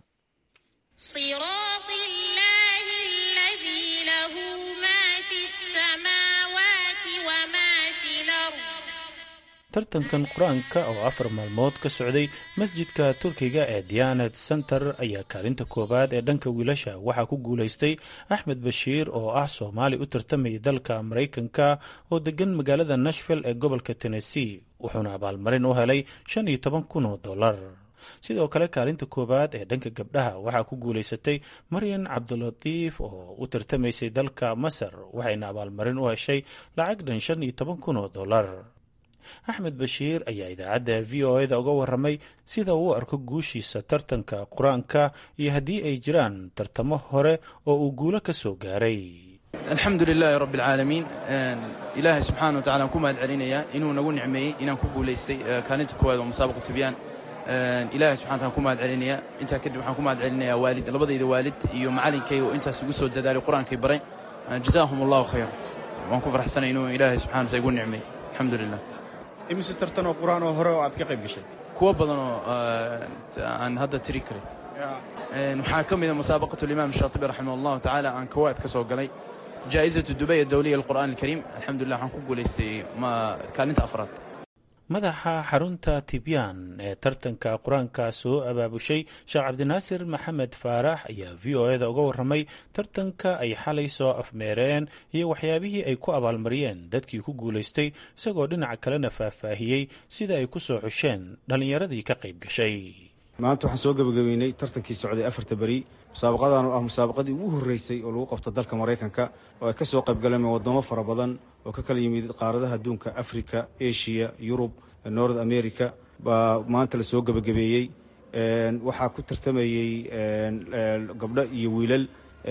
tartankan qur-aanka oo afar maalmood ka socday masjidka turkiga ee diyanet center ayaa kaalinta koowaad ee dhanka wiilasha waxaa ku guulaystay axmed bashiir oo ah soomaali u tartamayay dalka maraykanka oo degan magaalada nashville ee gobolka tennessee wuxuuna abaalmarin u helay shan iyo toban kun oo dollar sidoo kale kaalinta koowaad ee dhanka gabdhaha waxaa ku guulaysatay maryan cabdulatiif oo u tartamaysay dalka masar waxayna abaalmarin u heshay lacag dhan shan iyo toban kun oo dollar axmed bashiir ayaa idaacadda v o eda uga waramay sida uu arko guushiisa tartanka qur-aanka iyo haddii ay jiraan tartamo hore oo uu guulo ka soo gaaray alxamdu lilaahi rabbi alcaalamiin ilaahay subxaana wa tacala aan ku mahad celinayaa inuu nagu nicmeeyey inaan ku guulaystay kaalinta koowaad oo musaabaqa tibyaan ilaahay subxana taala ku mahad celinayaa intaa kadib waxaan ku mahad celinayaa waalid labadayda waalid iyo macalinkayga oo intaas igu soo dadaalay qur-aankay baray jazaahum allahu khayr waan ku farxsanay inuu ilaahay subxana wataala igu nicmeey alxamdu lilah imise tartan oo qur-aan oo hore oo aad ka qayb gashay kuwo badan oo aan hadda tiri karin waxaa ka mid a musaabaqatu limaam shaatibi raximah allahu tacaala aan kawaad ka soo galay jaa'izatu dubay adawliya alqur'aan alkariim alxamdulilah waxaan ku guulaystay kaalinta afraad madaxa xarunta tibyaan ee tartanka qur-aanka soo abaabushay sheekh cabdinaasir maxamed faarax ayaa v o eda uga warramay tartanka ay xalay soo afmeereen iyo waxyaabihii ay ku abaalmariyeen dadkii ku guulaystay isagoo dhinaca kalena faahfaahiyey sida ay ku soo xusheen dhallinyaradii ka qayb gashay maanta waxaan soo gebagabeynay tartankii socday afarta beri musaabaqadan oo ah musaabaqadii ugu horreysay oo lagu qabto dalka maraykanka oo ay ka soo qayb galeen waddamo fara badan oo ka kala yimid qaaradaha adduunka africa asia yurub north america baa maanta la soo gebagabeeyey waxaa ku tartamayey gabdho iyo wiilal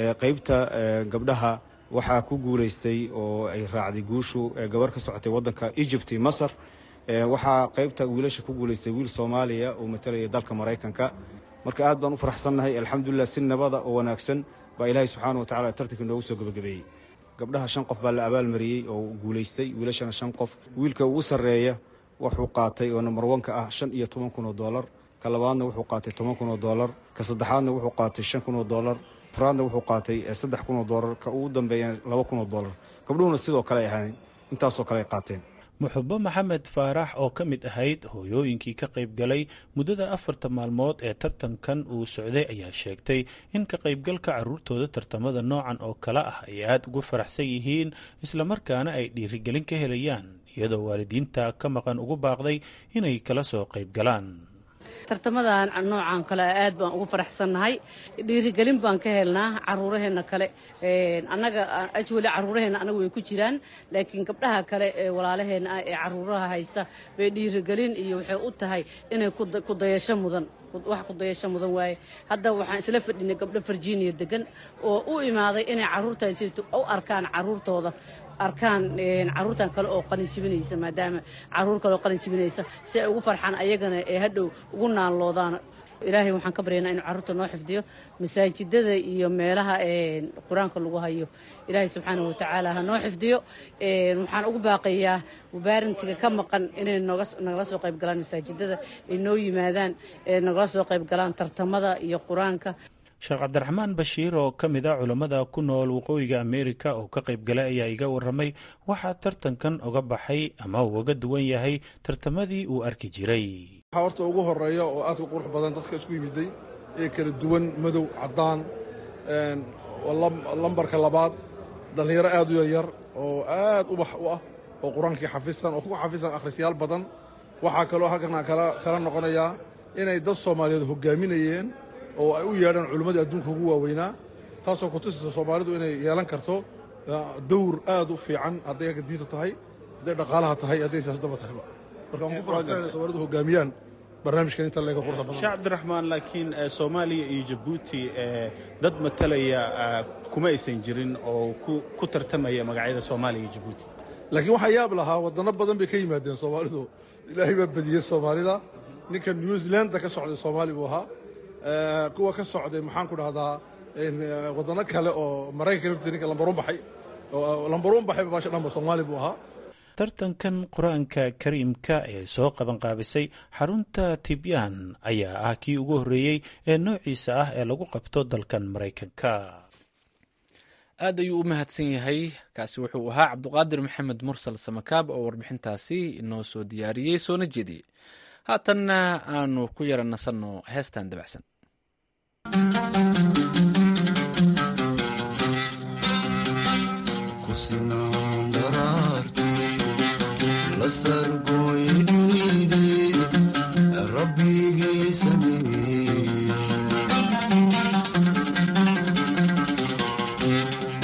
qeybta gabdhaha waxaa ku guulaystay oo ay raacday guushu gabar ka socotay waddanka egypt iyo masar waxaa qaybta wiilasha ku guulaystay wiil soomaaliya oo matalaya dalka maraykanka marka aad baan u faraxsannahay alxamdulilah si nabada oo wanaagsan baa ilaahay subxaana wa tacala tartanka inoogu soo gebagabeeyey gabdhaha shan qof baa la abaalmariyey oo guulaystay wiilashana shan qof wiilka ugu sarreeya wuxuu qaatay oo number wanka ah shan iyo toban kun oo doolar ka labaadna wuxuu qaatay toban kun oo doolar ka saddexaadna wuxuu qaatay shan kun oo doolar afraadna wuxuu qaatay saddex kun oo doolar ka ugu dambeeyana laba kun oo doolar gabdhuhuna sidoo kale ay ahaan intaasoo kale ay qaateen muxubo maxamed faarax oo ka mid ahayd hooyooyinkii ka qayb galay muddada afarta maalmood ee tartankan uu socday ayaa sheegtay in ka qaybgalka carruurtooda tartamada noocan oo kale ah ay aada ugu faraxsan yihiin islamarkaana ay dhiirigelin ka helayaan iyadoo waalidiinta ka maqan ugu baaqday inay kala soo qayb galaan tartamadan noocan kale aad baan ugu faraxsannahay dhiirigelin baan ka helnaa caruuraheenna kale annaga ajwali caruuraheenna anagu way ku jiraan laakiin gabdhaha kale ee walaalaheenna ah ee caruuraha haysta bay dhiirigelin iyo waxay u tahay inay kudayasho mudan wax kudayasho mudan waaye hadda waxaan isla fadhinay gabdho virginia degan oo u imaaday inay caruurtaasi u arkaan caruurtooda arkaan caruurtan kale oo qalin jibinaysa maadaama caruur kale oo qalin jibinaysa si ay ugu farxaan ayagana ee hadhow ugu naanloodaan ilaahay waxaan ka baryaynaa inuu carruurta noo xifdiyo masaajidada iyo meelaha qur-aanka lagu hayo ilaahay subxaanahu watacaala ha noo xifdiyo waxaan ugu baaqayaa mubaarintiga ka maqan inay nagala soo qayb galaan masaajidada ay noo yimaadaan nagala soo qayb galaan tartamada iyo qur-aanka sheekh cabdiraxmaan bashiir oo ka mid a culammada ku nool waqooyiga ameerika oo ka qayb galay ayaa iga warramay waxaa tartankan uga baxay ama uu uga duwan yahay tartamadii uu arki jiray waxaa horta ugu horeeya oo aad u qurux badan dadka isku yimiday ee kala duwan madow caddaan lambarka labaad dhallinyaro aad u yaryar oo aad ubax u ah oo qur-aankii xafisan oo ku xafisan akhrisyaal badan waxaa kaloo halkan kala noqonayaa inay dad soomaaliyeed hogaaminayeen oo ay u yeedhaan culimmadii adduunka ugu waaweynaa taasoo kutusaysa soomaalidu inay yeelan karto dawr aad u fiican hadday agga diinta tahay hadday dhaqaalaha tahay hadday siyaasadaba tahayba marka waan ku faraxsanayna soomaalidu hogaamiyaan barnaamijkan inta leega quruxda badan sheekh cabdiraxmaan laakiin soomaaliya iyo jabuuti dad matalaya kuma aysan jirin oo ku tartamaya magacyada soomaaliya iyo jabuuti laakiin waxaa yaab lahaa waddanno badan bay ka yimaadeen soomaalidu ilaahay baa badiyey soomaalida ninka new zealanda ka socday soomaali buu ahaa kuwa ka socday maxaan ku dhahdaa wadano kale oo maraykanka laftiisa ninka lambaruun baxay lambaruun baxay baasha dhanba soomaali buu ahaa tartankan qur-aanka kariimka ee soo qabanqaabisay xarunta tibyaan ayaa ah kii ugu horreeyey ee noociisa ah ee lagu qabto dalkan maraykanka aad ayuu u mahadsan yahay kaasi wuxuu ahaa cabduqaadir maxamed mursal samakaab oo warbixintaasi inoo soo diyaariyey soona jeediyey haatanna aanu ku yara nasanno heestan dabacsan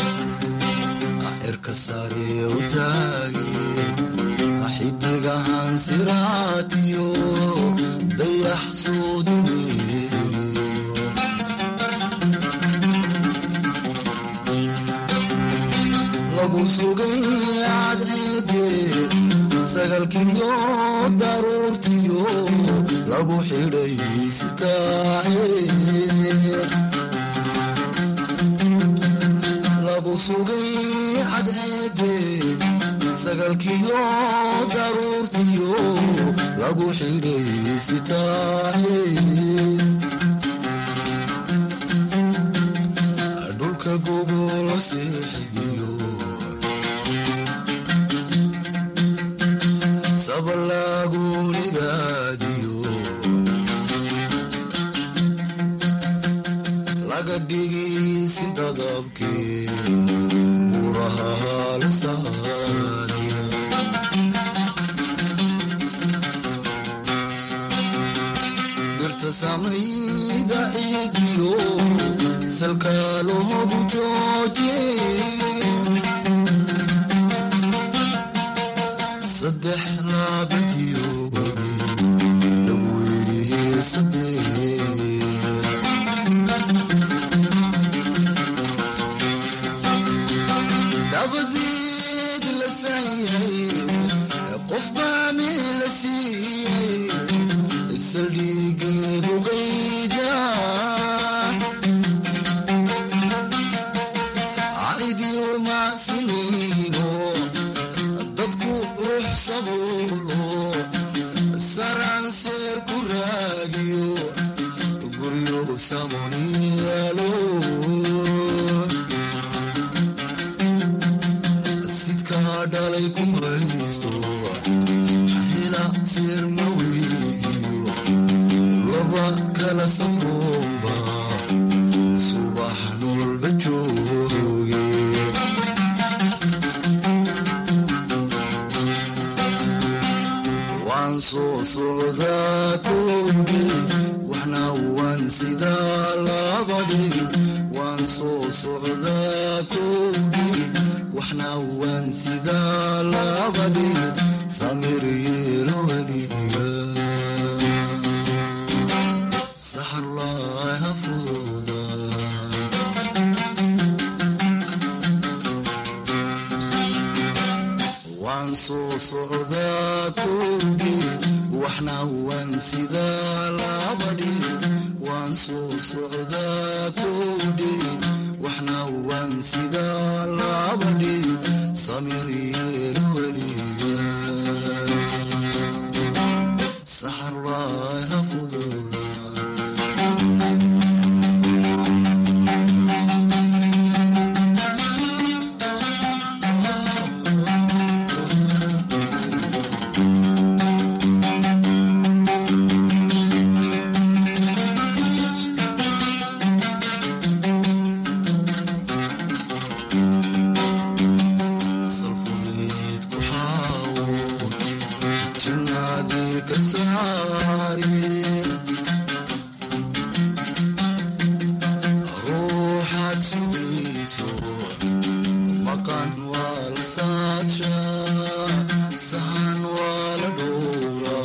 xidigahan lagu sugay cadceede sagalkiyo daruurtiyo lagu xidhay sitaahe lagu sugay cadceede sagalkiyo daruurtiyo lagu xidhay sitaahe dhulka gogolo seexidiyo sabalaagunigaadiyo laga dhigisi dadabkee buraha halsaaniya birta samayda ciidiyo salka loogu jooje saddex laabadiyo wabi lagu yidhi sabee dabadeed la saayay qof baa meel la siiyey saldhigeedu qayda caidiyo macsiniino dadku ruux sabuulo saranseer ku raagiyo guryo samoniyaalo sidkaa dhalay ku haysto hela seer ma weydiyo laba kala safroomba subax noolba jooge waan soo socdaa koogi waxna waan sidaa labadhi waan soo socdaa koogi waxna waan sidaa labadhi samir yeelo weliga saxarlaaha fududa waan soo socdaa koogi waxna waan sidaa labadhi waan soo socdaa koogi waxna waan sidaa labadhi samir yeelo weliga saxarlaaha fududa salfudeed ku xaawo jinaadii ka saari ruuxaad sugayso maqan waa la saadsha sahan waa la dhowraa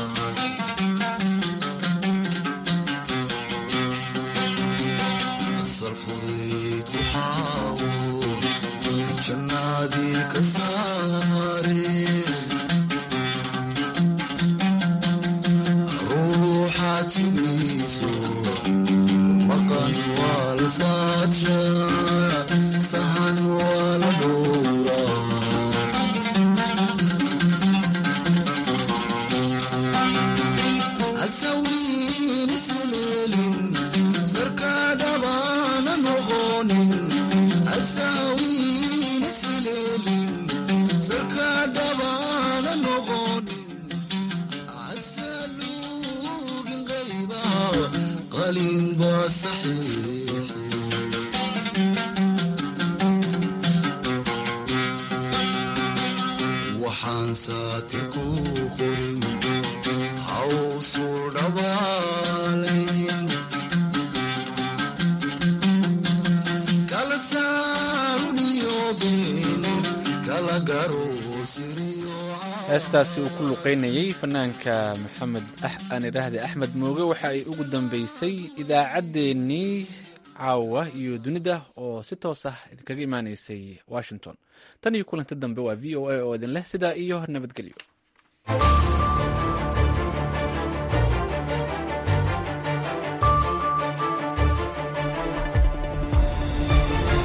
salfudeed ku xaawo jannaadii ka saare ruuxaad sugayso maqan waa la saadsha sahan waa la dhowraa asawiin isleelin sarka dhabaana noqonin asawiin isleelin sarka dhabaana noqonin asaluugin qayba qalin baa saxiix waxaan saati ku qorin hawsuu dhabaalayn kala saaruniyo been kala garo heestaasi uu ku luqaynayey fanaanka maxamed aan idhaahde axmed mooge waxa ay ugu dambeysay idaacaddeenii caawa iyo dunida oo si toos ah idinkaga imaaneysay washington tan iyo kulanti dambe waa v o a oo idin leh sidaa iyo nabadgelyo